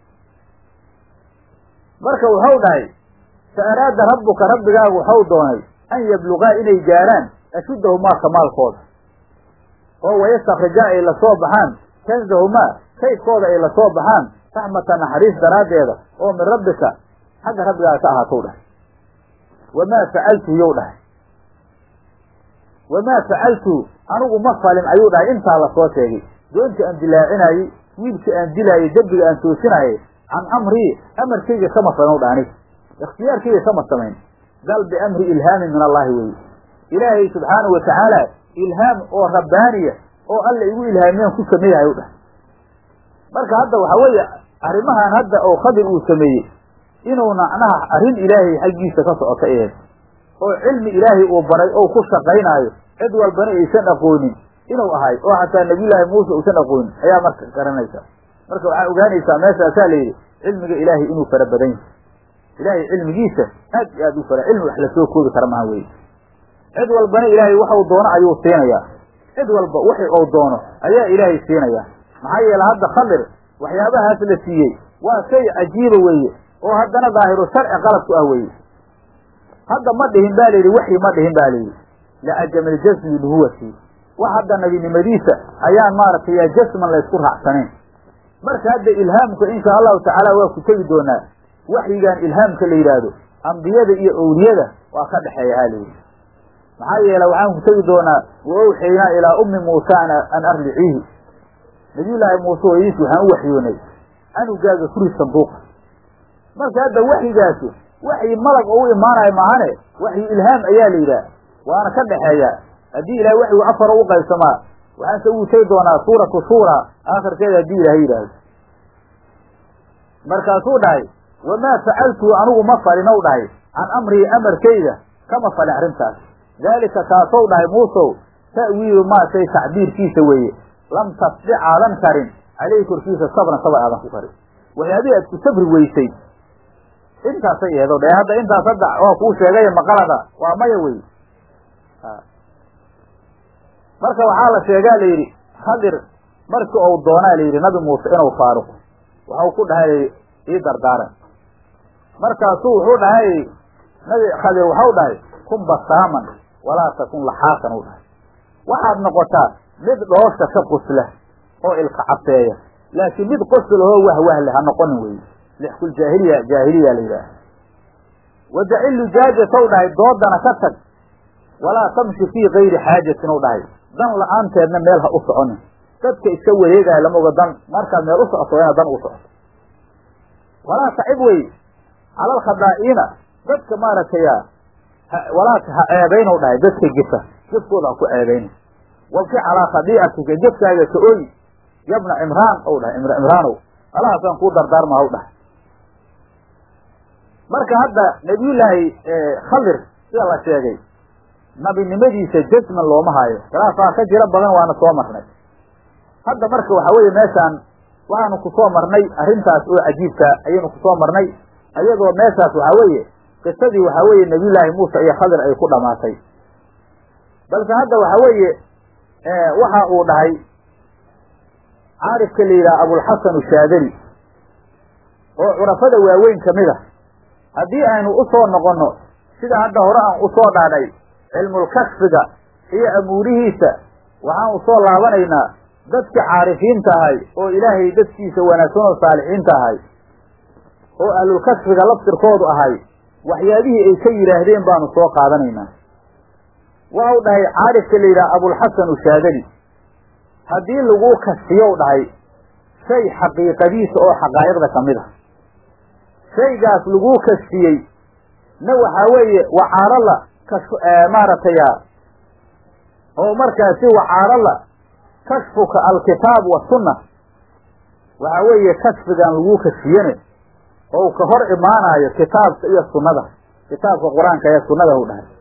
marka wuxuu dhahay fa araada rabbuka rabbigaagu waxau doonay an yablugaa inay gaaraan ashuddahumaa kamaalkooda oo wayastakrijaa ay lasoo baxaan kansahumaa kaydkooda ay lasoo baxaan raxmata naxariis daraaddeeda oo min rabbika xagga rabbigaa ka ahaatou dhahay wamaa facaltu yow dhahay wamaa facaltu anigu ma falin ayuu dhahay intaa lasoo sheegay doonta aan dilaacinayey wiilka aan dilaayey dembiga aan toosinaayey can amrii amarkayga kama falin dha anig ikhtiyaarkayga kama samayn bal biamri ilhaamin min allahi weye ilaahay subxaanahu watacaala ilhaam oo rabbaaniya oo alla igu ilhaamiyaan ku sameeyahay u dhahay marka hadda waxa weeye arrimahan hadda oo khadir uu sameeyey inuu macnaha arrin ilaahay xaggiisa ka socota eed oo cilmi ilaahay uu baray oo ku shaqaynaayo cid walbana aysan aqoonin inuu ahay oo xataa nabiyullaahi muuse uusan aqoonin ayaa marka garanaysa marka waxaa ogaanaysaa meeshaasaa la yidhi cilmiga ilaahay inuu fara badan yahay ilaahay cilmigiisa aad iyo aad u fara cilmi wax lasoo koobi kara maha weye cid walbana ilaahay waxau doono ayuu siinayaa cid walba wixi uu doono ayaa ilaahay siinaya maxaa yeele hadda khadir waxyaabahaas la siiyey waa shay cajiiba weeye oo haddana daahiru sharci qalad ku ah weeye hadda ma dhihin ba layidhi waxyi ma dhihin ba layidhi liajamil jasmi nuhuwati wax hadda nabinimadiisa ayaan maaragtay yaa jasman laysku raacsanayn marka hadda ilhaamka insha allahu tacaala waa ku tegi doonaa waxyigan ilhaamka la yidhaahdo ambiyada iyo owliyada waa ka dhexeeya ha layidhi maxaa yeele waxaan ku tegi doonaa wa owxaynaa ilaa ummi muusa an arliciihi nabiyullaahi muuse hooyadiis waxaan u waxyoonay anugaaga furi sanduuqa marka hadda waxyigaasi waxyi malag oo u imaanayo maahane waxyi ilhaam ayaa la yidhaah waana ka dhexeeya haddii ilahay waxyigu afar u qaybsamaa waxaanse ugu tegi doonaa suuratu shuura aakhirkeeda haddii ilaahay yidhaahdo markaasuu dhahay wamaa facaltu anigu ma falin ow dhahay can amrii amarkayda kama falin arrintaas daalika kaasow dhahay muusow ta'wiilu maa shay tacbiirkiisa weeye lam tasbic aadan karin caleyhi korkiisa sabran sabar aadan ku karin waxyaabihii aad ku sabri weysay intaasay eedo dhe hadda intaas hadda waa kuu sheegay maqalada waa maya wey marka waxaa la sheegaa la yidhi khadir markii ou doonaa la yidhi nabi muuse inuu faaruqo waxau ku dhahay ii dardaaran markaasuu wuxuu dhahay nabi khadir waxau dhahay kun basaaman walaa takun laxaasan u dhahay waxaad noqotaa mid dhoosha ka qusla oo ilka cabseeya laakiin mid qoslahoo wahwahle ha noqonin weye lixkul jaahiliya jaahiliya la yidhaaha wadacil lujaaja tow dhahay doodana ka tag walaa tamshi fii kayri xaajatin ou dhahay dan la-aanteedna meel ha u soconin dadka iska wareegaya lama oga dan markaad meel u socoto inaad dan u socoto walaa tacib wey calal khadaa'iina dadka maaragtay walaa ha ceebaynow dhahay dadka gefa gefkooda ha ku ceebayna wabki calaa khadiicatika gefkaaga ka oy yabna cimraan ou dhahay imr cimraanow alahaasaan kuu dardaarma haw dhahay marka hadda nabiyullaahi khadir sida la sheegay nabinimadiisa jasman looma haayo khilaafaa ka jiro badan waana soo marnay hadda marka waxa weeye meeshaan waxaanu kusoo marnay arrintaas oo cajiibka ayaynu kusoo marnay ayadoo meeshaas waxaa weeye qisadii waxaa weeye nabiyullaahi muuse iyo khadir ay ku dhamaatay balse hadda waxa weeye waxa uu dhahay caarifka la yidhaha abulxasan shaadali oo curafada waaweyn kamid a haddii aynu usoo noqonno sida hadda hore aan usoo dhaadhay cilmulkashfiga iyo amuurihiisa waxaan usoo laabanaynaa dadka caarifiinta ahay oo ilaahay dadkiisa wanaagsan oo saalixiinta ahay oo ahlulkashfiga laftirkoodu ahay waxyaabihii ay ka yidhaahdeen baanu soo qaadanaynaa waxau dhahay caarifka la yidhaha abulxasan shaadali haddii lagu kashfiyow dhahay shay xaqiiqadiisa oo xaqaa'iqda ka mid a shaygaas laguu kashfiyey na waxaa weeye wacaarala kash maaragtay oo markaasi wacaarala kashfuka alkitaab wasunna waxaa weeye kashfigan laguu kashfiyene oo ka hor imaanayo kitaabka iyo sunnada kitaabka qur-aanka ee sunnada u dhahay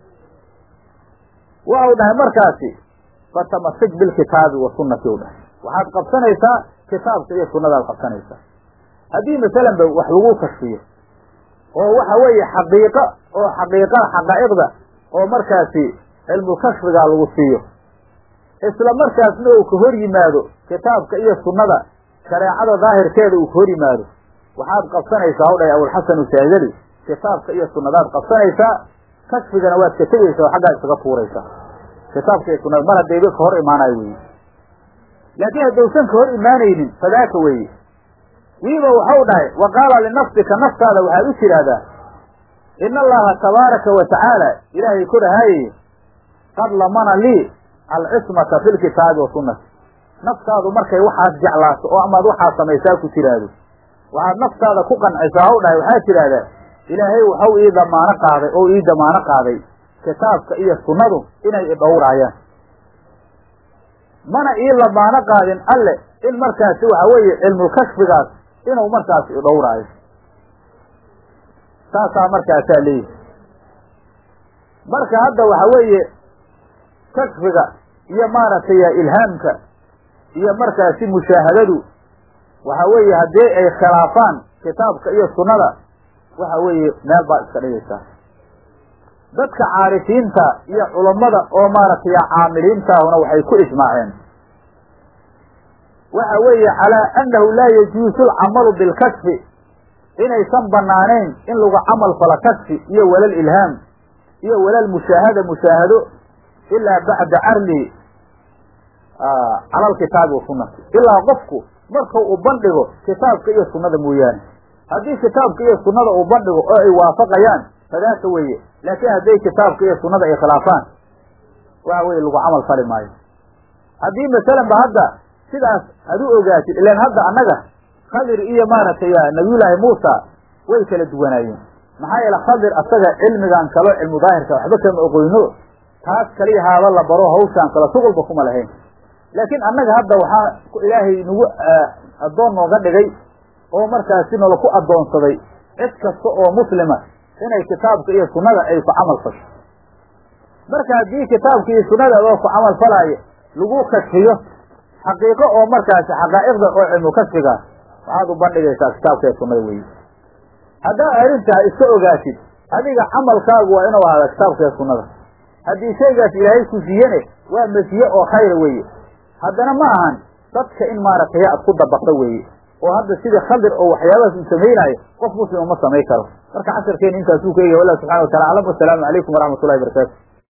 waxau dhahay markaasi fatamasik bilkitaabi wa sunnati u dhahay waxaad qabsanaysaa kitaabka iyo sunnadaad qabsanaysaa haddii masalan ba wax lagu kashfiyo oo waxa weeye xaqiiqo oo xaqiiqada xaqaa'iqda oo markaasi cilmulkashfigaa lagu siiyo isla markaasna uu ka hor yimaado kitaabka iyo sunnada shareecada daahirkeeda uu ka hor yimaado waxaad qabsanaysaa o dhahay abulxasan shaadali kitaabka iyo sunnadaad qabsanaysaa kashfigana waad ka tegaysaa oo xaggaa isaga tuuraysaa kitaabka iyo sunnada mar haddayba ka hor imaanayo weeye laakiin haddaysan ka hor imaanaynin fadaaka weeye wiiba waxau dhahay wa qaala linafsika naftaada waxaad u tidhaahdaa ina allaha tabaaraka wa tacaala ilaahay korahaaye qad lamana lii alcismata fi lkitaabi wa sunnati naftaadu markay waxaas jeclaato oo amaad waxaad samaysaa ku tiraahdo waxaad naftaada ku qancisaa haw dhahay waxaad tidhaahdaa ilaahay waxau ii damaano qaaday oo ii damaano qaaday kitaabka iyo sunnadu inay idhowraayaan mana ii lamaano qaadin alle in markaasi waxa weeye cilmulkashfigaas inuu markaasi idhowraayo saasaa markaasaa leeyihi marka hadda waxa weeye kashfiga iyo maaragtay ilhaamka iyo markaasi mushaahadadu waxa weeye haddii ay khilaafaan kitaabka iyo sunnada waxa weeye meel baad iska dhigaysaa dadka caarifiinta iyo culammada oo maaragtay caamiliintaahuna waxay ku ijmaaceen waxa weeye calaa annahu laa yajuusu alcamalu bilkashfi inaysan banaanayn in lagu camal falo kashfi iyo walal ilhaam iyo walal mushaahada mushaahado ilaa bacda carlihi cala alkitaabi wa sunnati ilaa qofku marka uu bandhigo kitaabka iyo sunnada mooyaane haddii kitaabka iyo sunnada uu bandhigo oo ay waafaqayaan fadaaka weeye laakiin hadday kitaabka iyo sunnada ay khilaafaan waxa weye lagu camal fali maayo haddii masalan ba hadda sidaas ad u ogaatid ilaan hadda annaga khadir iyo maaragtay nabiyullaahi muusa way kala duwanaayeen maxaa yeele khadir asaga cilmigan kalo cilmu daahirka waxba kama oqoyno taas kaliya haaba la baro hawshaan kalo shuqulba kuma lahayn laakiin annaga hadda waxaa ilaahay nagu addoon nooga dhigay oo markaasi nala ku addoonsaday cid kasta oo muslima inay kitaabka iyo sunnada ay ku camal fasho marka haddii kitaabka iyo sunnada adoo ku camal falaayo lagu kashfiyo xaqiiqo oo markaasi xaqaa'iqda oo cilmu kashfigaas waxaad u bandhigaysaa kitaabka iyo sunnada weeye haddaa arrintaa iska ogaatid adiga camalkaagu waa inuu ahaada kitaabka iyo sunnada haddii shaygaas ilaahay ku siiyene waa masiye oo khayra weeye haddana ma ahan dadka in maaragtay aad ku dabaqdo weeye oo hadda sida khadir oo waxyaabahaas uu samaynaayo qof muslima ma samayn karo marka casharkeena intaasuu ka egaya wallah subxana wa tacala aclam wasalaamu calaykum waraxmat ullahi barakaatu